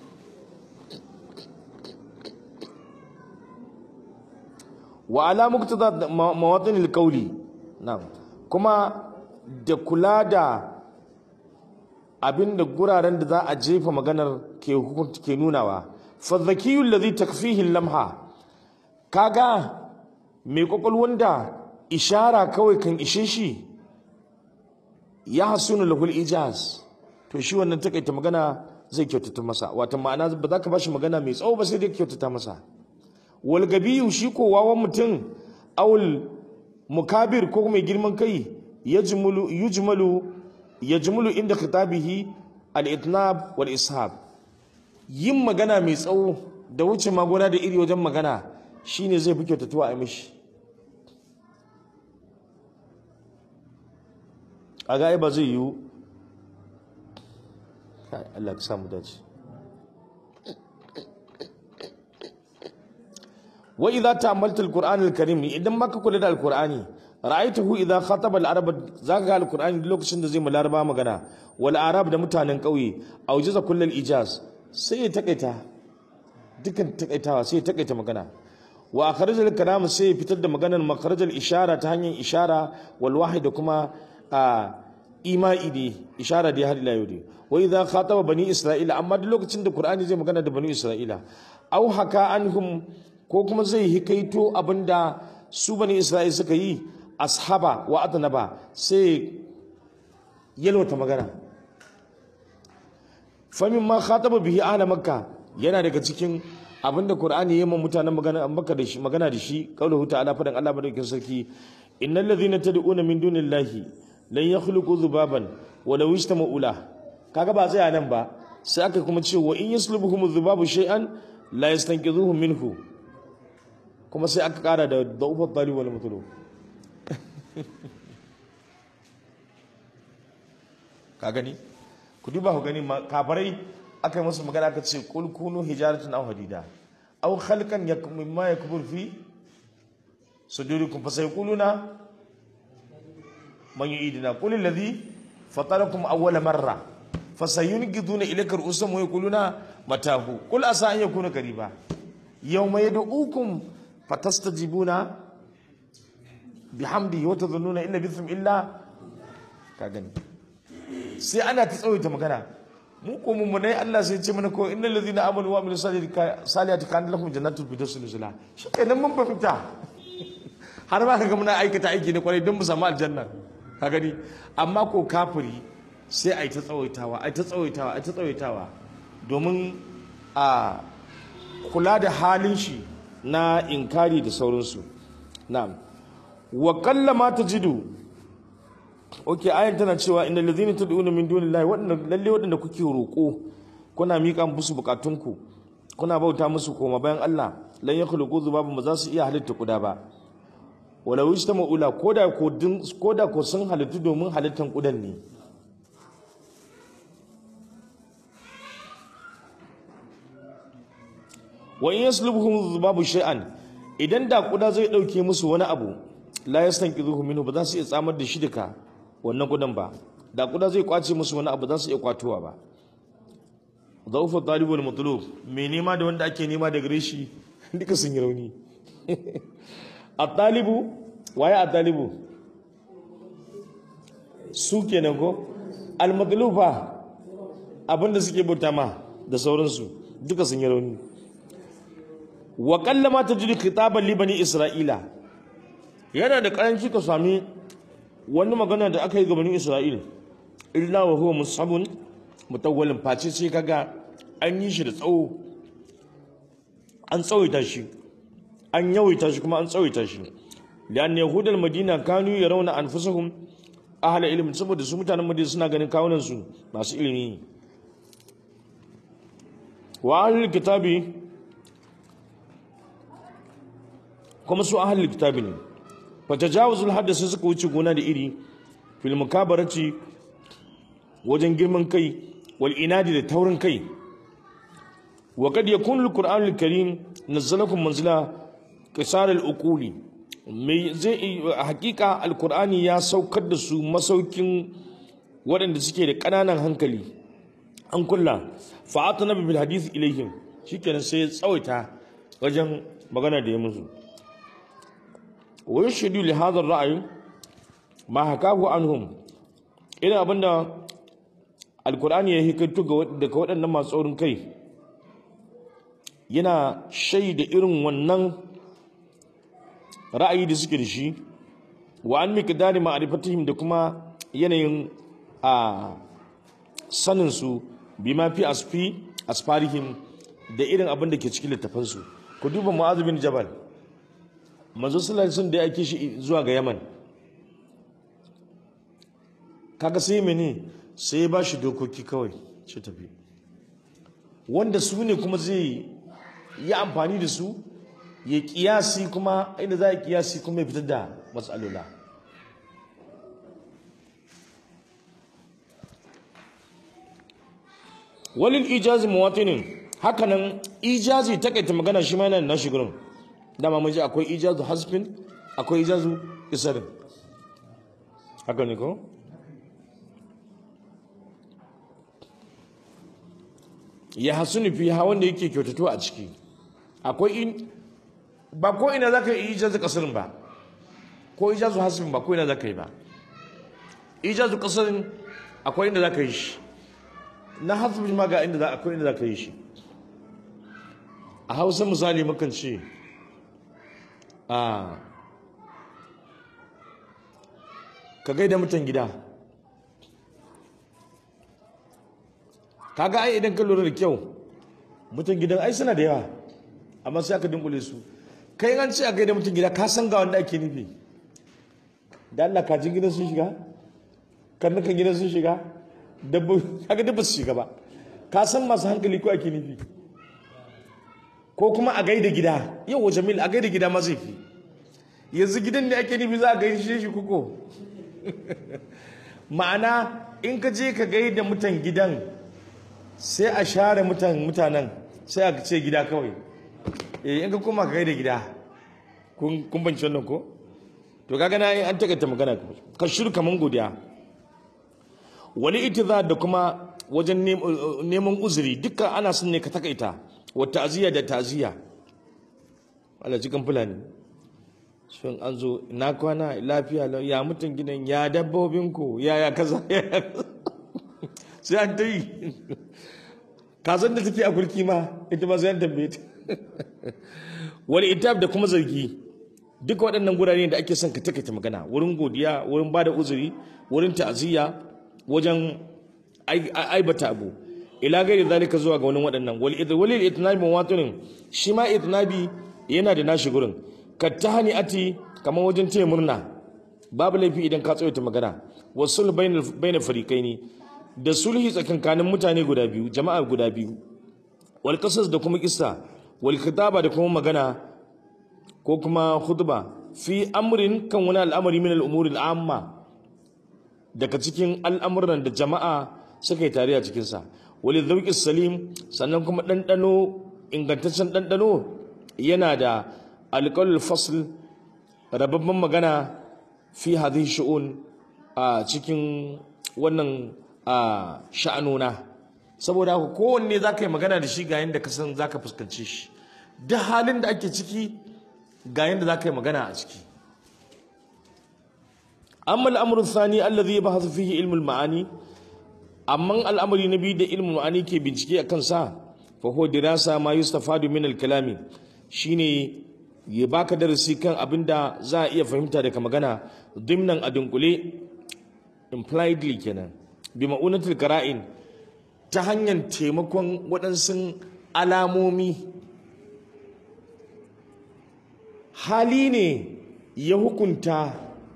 wa ala muktada mawatinil qawli na'am kuma da kula da abinda guraren da za a jefa maganar ke hukunta ke nunawa fa zakiyul ladhi takfihi lamha kaga mai kwakwalwan da ishara kawai kan ishe shi ya hasunu lahul ijaz to shi wannan takaita magana zai kyautata masa wata ma'ana ba za ka bashi magana mai tsawo ba sai dai kyautata masa wal gabiyu shi ko wawan mutum awul mukabir ko mai girman kai yajmulu yujmalu yajmulu inda khitabihi al-itnab wal ishab yin magana mai tsawo da wuce magona da iri wajen magana shine zai fi kyautatuwa a mishi a ga ba zai yiwu Allah ka samu dace wa idza ta'ammalta al-Qur'an al-Karim idan maka kula da al-Qur'ani ra'aytuhu idza khataba al-arab zaka ga al-Qur'ani lokacin da zai mu laraba magana wal arab da mutanen kauye aujiza kullal ijaz sai ya takaita dukan takaitawa sai ya takaita magana wa akhrajal kalam sai ya fitar da maganar makharajal ishara ta hanyar ishara wal wahid da kuma ima'i ne ishara da har ila yau ne wa idza khataba bani isra'ila amma duk lokacin da qur'ani zai magana da bani isra'ila aw haka anhum ko kuma zai hikaito abinda su bani isra'ila suka yi ashaba wa adnaba sai yalwata magana famin ma khataba bihi ahla makka yana daga cikin abinda qur'ani yayin mutanen magana makka da shi magana da shi qauluhu ta'ala fadan Allah madaukakin sarki innal ladhina tad'una min dunillahi lan yakhluqu dhubaban walau ijtama'u la kaga ba tsaya nan ba sai aka kuma ce wa in yaslubuhum dhubabu shay'an la yastanqidhuhu minhu kuma sai aka kara da da'ufa talib wal mutlu ka gani ku duba ku gani kafarai aka yi musu magana aka ce kul kunu hijaratan aw hadida aw khalqan yakum mimma yakbur fi sudurikum fasayquluna man yu'iduna qul alladhi fatarakum awwala marra fasayunqiduna ilayka ru'usahum wa yaquluna matahu qul asa an yakuna qariba yawma yad'ukum fatastajibuna bihamdi wa tadhunnuna illa bithum illa ka gani sai ana ta tsawaita magana mu ko mun munai Allah sai ce mana ko innal ladhina amanu wa amilus salihati kana lahum jannatul firdaus nuzula shikenan mun fahimta har ma kaga muna aikata aiki ne kwarai don mu samu aljanna ka gani amma ko kafiri sai ai ta tsawaitawa ai ta tsawaitawa ai ta tsawaitawa domin a kula da halin shi na inkari da sauransu na'am wa qallama tajidu ok ayan tana cewa inda lazini ta duna min dunillahi waɗanda lalle waɗanda kuke roƙo kuna miƙa musu buƙatunku kuna bauta musu koma bayan Allah lan ya khuluqu zubaban ba za su iya halitta kuda ba wala wajta maula koda ko din koda ko sun halittu domin halittan kudan ne wa in yaslubuhum zubabu shay'an idan da kuda zai dauke musu wani abu la yastanqidhuhu minhu ba za su iya tsamar da shi duka wannan kudan ba da kuda zai kwace musu wani abu za su iya kwatowa ba zaufa talibu wal matlub mai nema da wanda ake nema da gare shi duka sun yi rauni at-talibu waye at-talibu su kenan ko al-matlub fa abinda suke bauta ma da sauransu duka sun yi rauni wa kallama tajidu khitaban li bani isra'ila yana da karanci ka sami wani magana da aka yi ga bani isra'il illa wa huwa musabun mutawwalin face sai kaga an yi shi da tsawo an tsawaita shi an yawaita shi kuma an tsawaita shi lian yahudal madina kanu yarawna anfusahum ahla ilmi saboda su mutanen madina suna ganin kawunan su masu ilimi wa ahlul kitabi kuma su ahlul kitabi ne fatajawuzul hadd sai suka wuce gona da iri fil mukabarati wajen girman kai wal inadi da taurin kai wa kad yakunu alquran alkarim nazzalakum manzila qisar alukuli mai zai hakika alqurani ya saukar da su masaukin waɗanda suke da ƙananan hankali an kulla fa'atana bil hadith ilayhim shikenan sai ya tsawaita wajen magana da ya musu wa yashhadu li hadha ar-ra'y ma hakahu anhum ina abinda alkur'ani ya hikaitu daga waɗannan masu tsaurin kai yana shaida irin wannan ra'ayi da suke da shi wa an miqdari ma'rifatihim da kuma yanayin a saninsu bima fi asfi asfarihim da irin abin da ke cikin littafansu ku duba mu'adh bin jabal manzo sallallahu alaihi wasallam da ya ake shi zuwa ga yaman kaga sai mene sai ba shi dokoki kawai ce tafi wanda su ne kuma zai yi amfani da su ya kiyasi kuma inda za a kiyasi kuma ya fitar da matsalola walil ijazi muwatinin hakanan ijazi takaita magana shi ma yana da nashi gurin dama mun ji akwai ijazu hasbin akwai ijazu isarin haka ne ko ya hasuni fi ha wanda yake kyautato a ciki akwai in ba ko ina za ka yi ijazu kasirin ba ko ijazu hasbin ba ko ina za ka yi ba ijazu kasirin akwai inda za ka yi shi na hasbin ma ga inda za akwai inda za ka yi shi a hausa misali mukan ce a ka gaida mutan gida kaga ai idan ka lura da kyau mutan gidan ai suna da yawa amma sai aka dinkule su kai an ce a gaida mutan gida ka san ga wanda ake nufi da Allah kajin gidan sun shiga karnukan gidan sun shiga dabbo kaga dabba su shiga ba ka san masu hankali ko ake nufi ko kuma a gaida gida yau jamil a gaida gida ma zai fi yanzu gidan ne ake nufi za a gaishe shi kuko ma'ana in ka je ka gaida mutan gidan sai a share mutan mutanen sai a ce gida kawai eh in ka koma ka gaida gida kun kun banci wannan ko to kaga na an takaita magana ka shiru kaman godiya wani itizar da kuma wajen neman uzuri dukkan ana son ne ka takaita wa ta'ziya da ta'ziya Allah cikin fulani shin an zo na kwana lafiya ya mutum gidan ya dabbobin ku ya ya kaza sai an ta yi kazan da take a kurki ma ita ma sai an tambaye ta wani itab da kuma zargi duka waɗannan gurare da ake son ka takaita magana wurin godiya wurin bada uzuri wurin ta'ziya wajen aibata abu ila gairi zalika zuwa ga wani waɗannan wal itnabi mawatunin shi ma itnabi yana da nashi gurin ka tahani ati kamar wajen taya murna babu laifi idan ka tsawaita magana wasul bayna fariqaini da sulhi tsakankanin mutane guda biyu jama'a guda biyu wal qasas da kuma kissa wal khitaba da kuma magana ko kuma khutba fi amrin kan wani al'amari min al'umuri al'amma daga cikin al'amuran da jama'a suka yi tare a cikinsa wali zauƙi salim sannan kuma ɗanɗano ingantaccen ɗanɗano yana da alƙalul fasl rababban magana fi hadhihi shu'un a cikin wannan a sha'anona saboda haka kowanne za ka yi magana da shi ga yadda ka san za ka fuskanci shi duk halin da ake ciki ga yadda za ka yi magana a ciki amma al'amurin sani allazi ya bahasu fihi ilmul ma'ani amma al'amari na biyu da ilmul ma'ani ke bincike a kansa fa huwa dirasa ma yustafadu min al-kalami shine ya baka darasi kan abin da za a iya fahimta daga magana dimnan a dunkule impliedly kenan bi ma'unatul qara'in ta hanyar taimakon waɗansu alamomi hali ne ya hukunta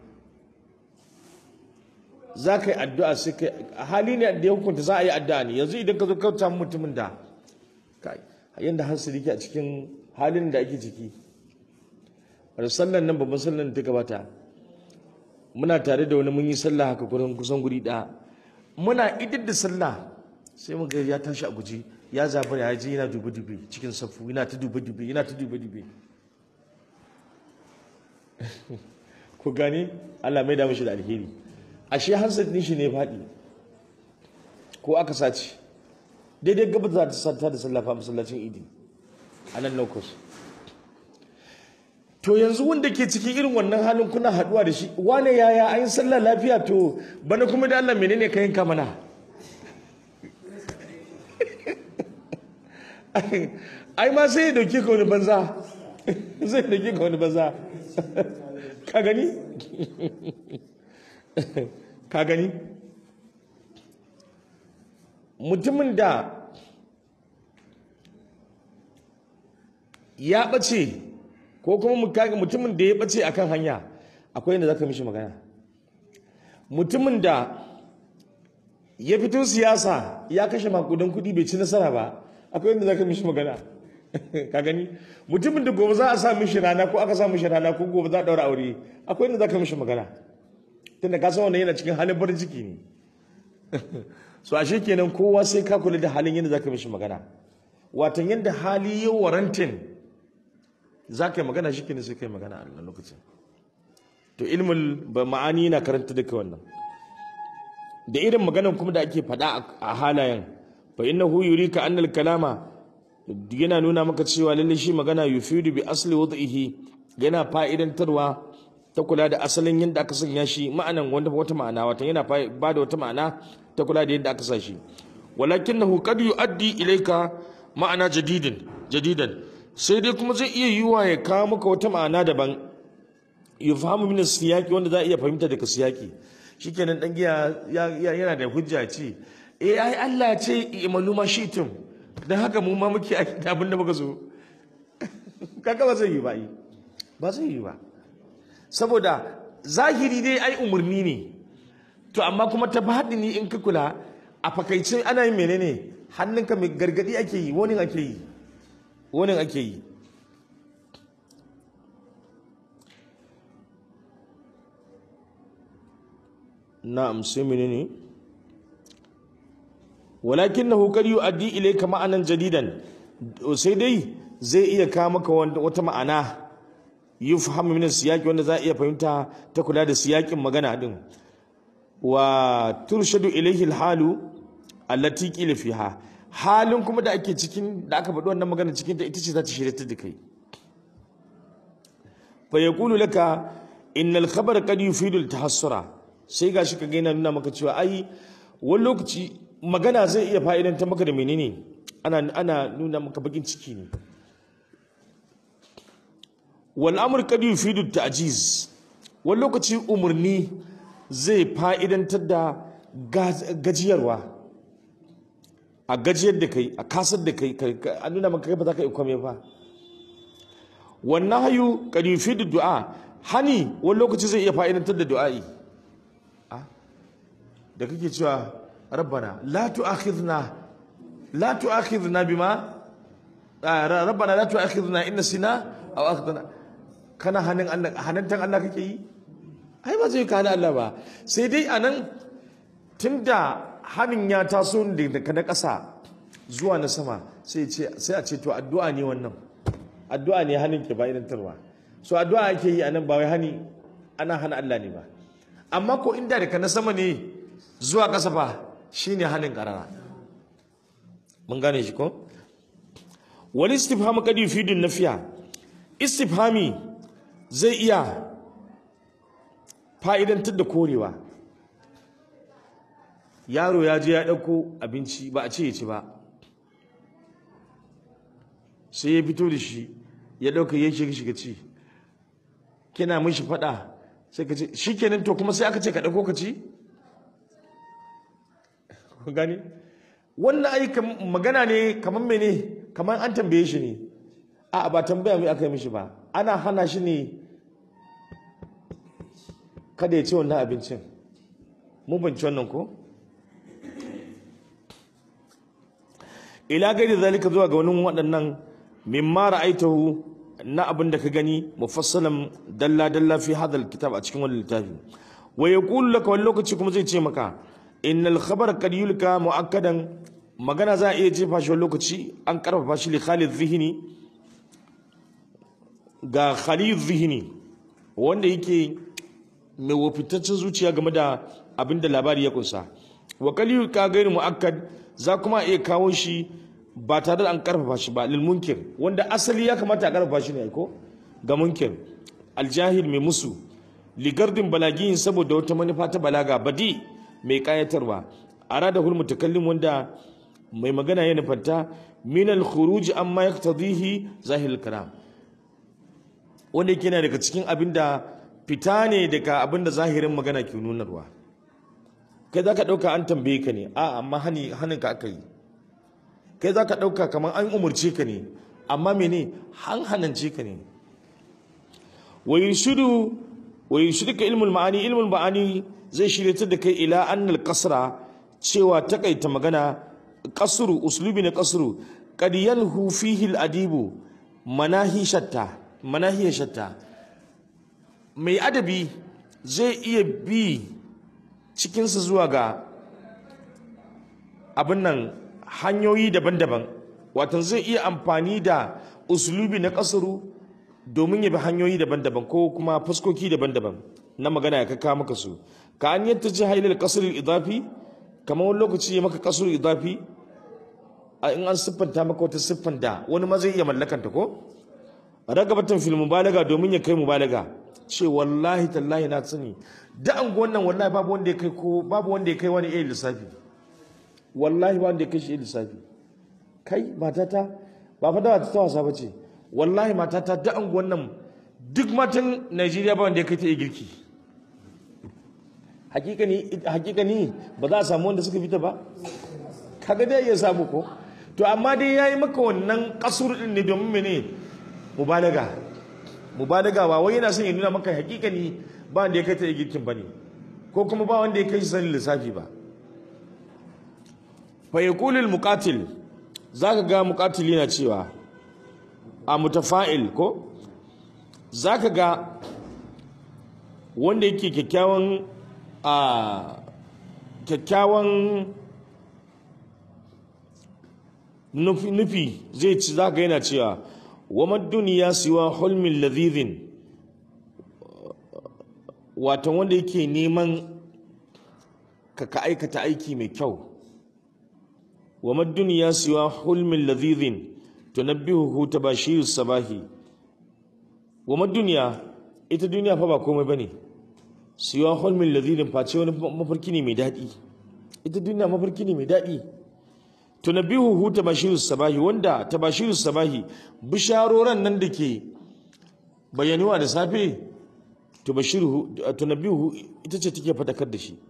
za ka yi addu'a sai ka hali ne da ya hukunta za a yi addu'a ne yanzu idan ka zo kauta mutumin da kai yadda hansali ke a cikin halin da ake ciki wani sallan nan babban sallan da ta gabata muna tare da wani mun yi sallah haka kusan guri ɗaya muna idar da sallah sai muka ya tashi a guji ya zabar ya je yana dube dube cikin safu yana ta dube dube yana ta dube dube ku gane Allah mai da mishi da alheri ashe hansat din shi ne faɗi ko aka sace daidai gaba za ta sata da sallafa masallacin idi a nan locus to yanzu wanda ke cikin irin wannan halin kuna haduwa da shi wane yaya an yi sallah lafiya to bana kuma da Allah menene ka yanka mana ai ma sai ya dauke ka wani banza zai dauke ka wani banza ka gani ka gani mutumin da ya ɓace ko kuma mutumin da ya ɓace a kan hanya akwai yadda za ka mishi magana mutumin da ya fito siyasa ya kashe makudan kuɗi bai ci nasara ba akwai yadda za ka mishi magana ka gani mutumin da gobe za a sa mishi rana ko aka sa mishi rana ko gobe za a ɗaura aure akwai yadda za ka mishi magana tunda ka san wannan yana cikin halin farin ciki ne so ashe kenan kowa sai ka kula da halin yadda za ka mishi magana watan yadda hali ya warantin za ka yi magana shi kenan sai ka yi magana a lokacin to ilmul ba ma'ani na karanta duka wannan da irin maganan kuma da ake faɗa a halayen fa innahu yurika annal kalama yana nuna maka cewa lalle shi magana yufidu bi asli wad'ihi yana fa'idantarwa ta kula da asalin yadda aka sanya shi ma'anan wanda wata ma'ana wata yana ba da wata ma'ana ta kula da yadda aka sa shi walakinahu qad yu'addi ilayka ma'ana jadidin jadidan sai dai kuma zai iya yiwa ya kawo maka wata ma'ana daban yufhamu min siyaki wanda za a iya fahimta daga siyaki shikenan dan giya yana da hujja ce eh ai Allah ya ce imalu ma shitum dan haka mu ma muke aiki da abin da muka so kaga ba zai yi ba yi ba zai yi ba saboda zahiri dai ai umarni ne to amma kuma ta ni in ka kula a fakaicin ana yin menene hannunka mai gargadi ake yi wani ake yi wani ake yi na'am sai menene walakinahu qad yu'addi ilayka ma'anan jadidan sai dai zai iya kawo maka wata ma'ana yufhamu min siyaki wanda za a iya fahimta ta kula da siyakin magana din wa turshadu ilayhi alhalu allati qila fiha halin kuma da ake cikin da aka faɗi wannan magana cikin ta ita ce za ta shirya ta da kai fa yaqulu laka innal khabara qad yufidu altahassura sai gashi ka ga yana nuna maka cewa ai wani lokaci magana zai iya fa'idanta maka da menene ana ana nuna maka bakin ciki ne wal amr qad yufidu ta'jiz wani lokaci umurni zai fa'idantar da gajiyarwa a gajiyar da kai a kasar da kai a nuna maka kai ba za ka yi kwame ba wannan hayu qad yufidu du'a hani wani lokaci zai iya fa'idantar da du'a'i da kake cewa rabbana la tu'akhidna la tu'akhidna bima rabbana la tu'akhidna in nasina aw akhdana kana hanin Allah hanantan Allah kake yi ai ba zai kana Allah ba sai dai anan tunda hanin ya taso daga na ƙasa zuwa na sama sai ce sai a ce to addu'a ne wannan addu'a ne hanin ke ba idantarwa so addu'a ake yi anan ba wai hani ana hana Allah ne ba amma ko inda daga na sama ne zuwa ƙasa fa shine hannun ƙarara mun gane shi ko wal istifhamu qad yufidu nafiya istifhami zai iya fa'idantar da korewa yaro ya je ya ɗauko abinci ba a ce ya ci ba sai ya fito da shi ya ɗauka ya shiga shiga ci kina mishi faɗa sai ka ce shi kenan to kuma sai aka ce ka ɗauko ka ci gani wannan ai magana ne kamar mene kamar an tambaye shi ne a ba tambaya mai aka yi mishi ba ana hana shi ne kada ya ci wannan abincin mun banci wannan ko ila gairi zalika zuwa ga wani waɗannan mimma ra'aitahu na abin da ka gani mufassalan dalla dalla fi hadal kitab a cikin wannan littafi wa yaqulu laka wani lokaci kuma zai ce maka innal khabar qad yulka muakkadan magana za a iya jefa shi wani lokaci an karfafa shi li khalid zihni ga khalid zihni wanda yake mai wafitaccen zuciya game da abin da labari ya kunsa wa kaliyu ka gairu mu'akkad za kuma iya kawo shi ba tare da an karfafa shi ba lil munkir wanda asali ya kamata a karfafa shi ne ko ga munkir aljahil mai musu ligardin balagiyin saboda wata manufa ta balaga badi mai kayatarwa arada hul mutakallim wanda mai magana ya nufanta min al khuruj amma yaktadihi zahil kalam wanda yake yana daga cikin abin da fita ne daga abin da zahirin magana ke nunarwa kai za ka ɗauka an tambaye ka ne a amma hannunka aka yi kai za ka ɗauka kamar an umarce ka ne amma mene han hanance ka ne wa yurshidu wa yurshidu ka ilmul ma'ani ilmul ma'ani zai shiryatar da kai ila annal kasra cewa takaita magana kasru uslubi na kasru qad yanhu fihi al adibu manahi shatta manahi shatta mai adabi zai iya bi cikinsa zuwa ga abin nan hanyoyi daban-daban watan zai iya amfani da uslubi na kasaru domin ya bi hanyoyi daban-daban ko kuma fuskoki daban-daban na magana ya kaka maka su ka an yadda ji hailal kasar idafi kamar wani lokaci ya maka kasar idafi a in an siffanta maka wata siffan da wani ma zai iya mallakanta ko ragabatan fil mubalaga domin ya kai mubalaga ce wallahi tallahi na sani da an wannan wallahi babu wanda ya kai ko babu wanda ya kai wani iya lissafi wallahi ba wanda ya kai shi iya lissafi kai matata ba fa da ta wasa bace wallahi matata da an wannan duk matan Najeriya ba wanda ya kai ta iya girki hakikani hakikani ba za a samu wanda suka fita ba kaga dai ya samu ko to amma dai yayi maka wannan kasur din ne domin mene mubalaga mubalaga ba wai yana son ya nuna maka hakikani ba wanda ya kai ta girkin bane ko kuma ba wanda ya kai shi sanin lissafi ba fa yaqulu al muqatil zaka ga muqatil yana cewa a mutafa'il ko zaka ga wanda yake kyakkyawan a kyakkyawan nufi zai ci zaka yana cewa wama duniya siwa hulmin ladhidhin wato wanda yake neman ka ka aikata aiki mai kyau wama duniya siwa hulmin ladhidhin tunabbihuhu tabashiru sabahi wama duniya ita duniya fa ba komai bane siwa hulmin ladhidhin face wani mafarki ne mai daɗi ita duniya mafarki ne mai daɗi tunabbihuhu tabashiru sabahi wanda tabashiru sabahi bisharoran nan da ke bayanuwa da safe tubashiruhu tunabbihuhu ita ce take fadakar da shi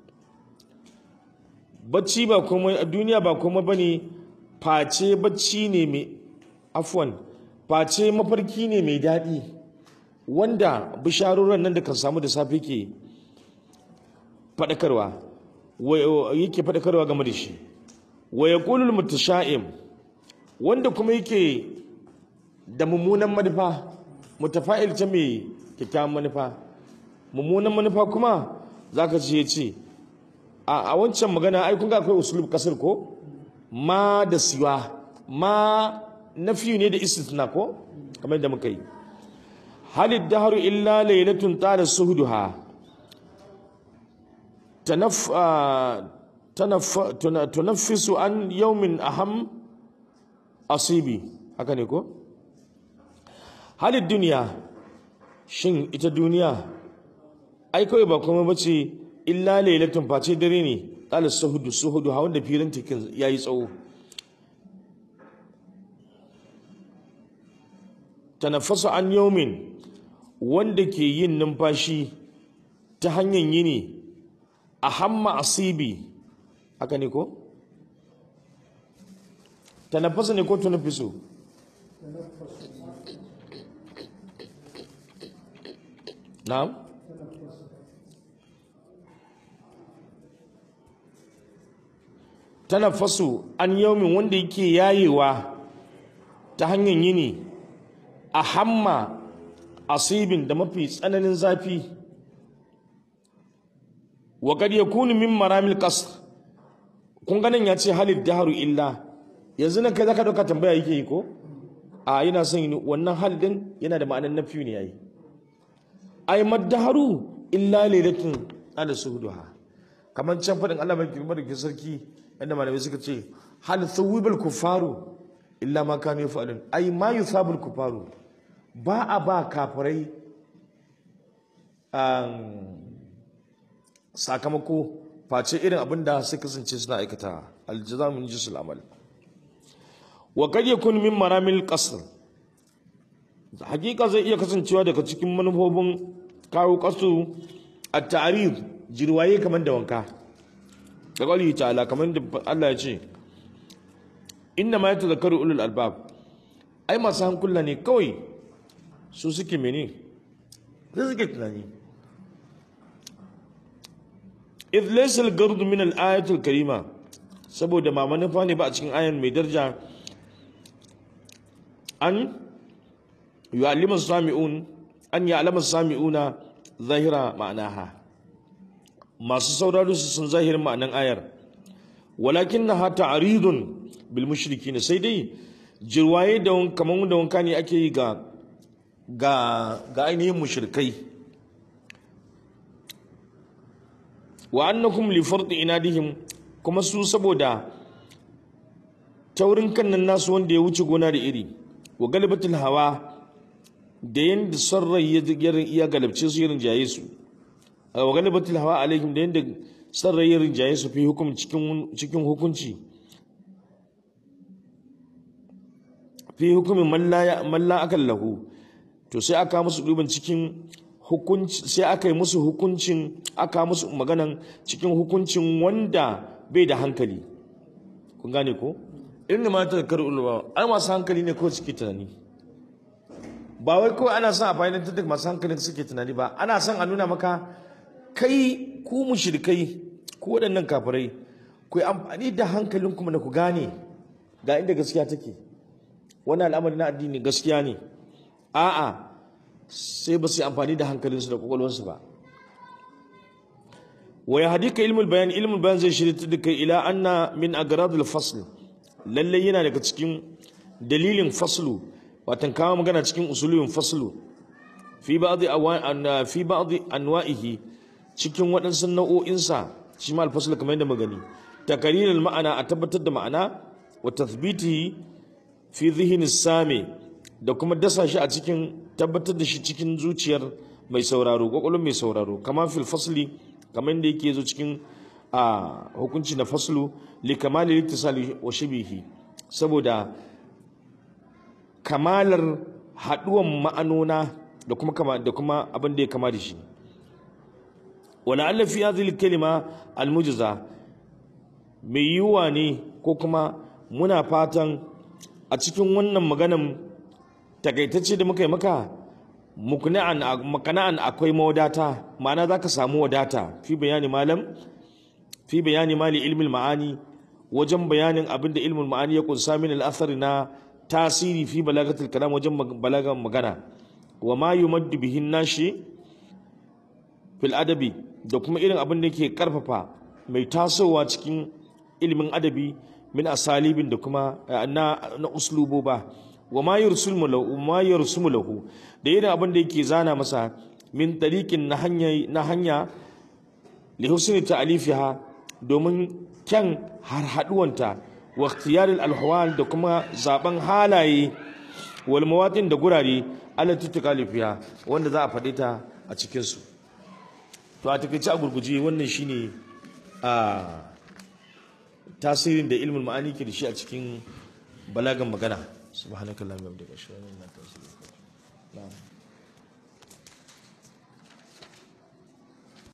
bacci ba komai a duniya ba komai bane face bacci ne mai afwan face mafarki ne mai daɗi wanda bisharoran nan da kan samu da safe ke fadakarwa yake fadakarwa game da shi wa yaqulul mutasha'im wanda kuma yake da mummunan manufa mutafa'il ta mai kyakkyawan manufa mummunan manufa kuma zaka ce ce a wancan magana ai kun ga akwai usulub kasar ko ma da siwa ma nafi ne da istithna ko kamar da muka yi halid dahru illa laylatun tala suhduha tanaf tanaf tunaffisu an yawmin aham asibi haka ne ko halin duniya shin ita duniya ai kawai ba kuma bace illa lailatun face dare ne qala suhudu suhudu hawan da firin tikin yayi tsawo tanaffasu an yawmin wanda ke yin numfashi ta hanyar yini a hamma asibi haka ne ko tanaffasa ne ko tunaffisu na'am tanaffasu an yaumin wanda yake yayewa ta hanyar yini a hamma asibin da mafi tsananin zafi wa kad yakunu min maramil qasr kun ganin ya ce halid daharu illa yanzu nan kai zaka dauka tambaya yake yi ko a yana son wannan hal din yana da ma'anar nafi ne yayi ay maddaharu illa lailatun ala suhuduha kamar can fadin Allah mai girma da ke sarki yadda malamai suka ce hal thawibal kufaru illa ma kanu yafalun ay ma yusabul kufaru ba a ba kafirai sakamako face irin abin da suka kasance suna aikata aljaza min jisul amal wa kad yakun min maramil qasr hakika zai iya kasancewa daga cikin manufofin kawo kasu a ta'arid jirwaye kamar da wanka da kwalli ta'ala kamar da Allah ya ce inna ma yatazakkaru ulul albab ai masu hankula ne kawai su suke mene su suke tunani idh laysa al-gard min al-ayat al-karima saboda ma manufa ne ba a cikin ayan mai daraja an yu'allimu sami'un an ya'lamu sami'una zahira ma'anaha masu sauraro su sun zahirin ma'anan ayar walakinnaha ta'ridun bil mushrikin sai dai jirwaye da kaman da wanka ne ake yi ga ga ga ainihin mushrikai wa annakum li fardi inadihim kuma su saboda taurin kan nan nasu wanda ya wuce gona da iri wa galibatul hawa da yanda sarrai ya galabce su irin jaye su wa galibatul hawa alaihim da yanda sarrai ya rinjaye su fi hukum cikin cikin hukunci fi hukumin malla akan lahu to sai aka musu duban cikin hukunci sai aka yi musu hukuncin aka musu maganan cikin hukuncin wanda bai da hankali kun gane ko irin ma ta kar ulwa ai masu hankali ne ko suke tunani ba wai kawai ana son a fahimtar da masu hankalin suke tunani ba ana son a nuna maka kai ku mushrikai ku waɗannan kafirai ku yi amfani da hankalin kuma na ku gane ga inda gaskiya take wannan al'amari na addini gaskiya ne a'a sai ba su yi amfani da hankalinsu da kwakwalwarsu ba wa ya hadika ilmul bayan ilmul bayan zai shirya da kai ila anna min agradul fasl lalle yana daga cikin dalilin faslu watan kawo magana cikin usulun faslu fi ba'dhi awan fi ba'dhi anwa'ihi cikin waɗansu nau'o'insa shi ma al-fasl kamar yadda magani takarirul ma'ana a tabbatar da ma'ana wa tathbitihi fi dhihni sami da kuma dasa shi a cikin tabbatar da shi cikin zuciyar mai sauraro kwakwalwar mai sauraro kama fil fasli kamar yadda yake zo cikin a hukunci na faslu li kamali littisali wa shibihi saboda kamalar haduwan ma'anona da kuma kama da kuma abin da ya kama da shi wala alla fi hadhihi kalima almujza mai yiwuwa ne ko kuma muna fatan a cikin wannan maganan takaitacce da muka yi maka makana'an akwai mawadata ma'ana za ka samu wadata fi bayani malam fi bayani mali ilmin ma'ani wajen bayanin abin da ilmin ma'ani ya kunsa min al'athari na tasiri fi balagatul kalam wajen balagan magana wa ma yumaddu bihin nashi fil adabi da kuma irin abin da ke karfafa mai tasowa cikin ilimin adabi min asalibin da kuma na na usluboba wa ma yursumu lahu ma yursumu lahu da irin abin da yake zana masa min tariqin na hanya na hanya li husni ta'alifiha domin kyan harhaduwanta wa ikhtiyar al da kuma zaben halaye wal mawatin da gurare allati tukalifiha wanda za a faɗi ta a cikin su to a takeice a gurguje wannan shine a tasirin da ilmin ma'ani ke da shi a cikin balagan magana subhanakallahumma wa bihamdika ashhadu an la ilaha illa anta astaghfiruka wa atubu ilaik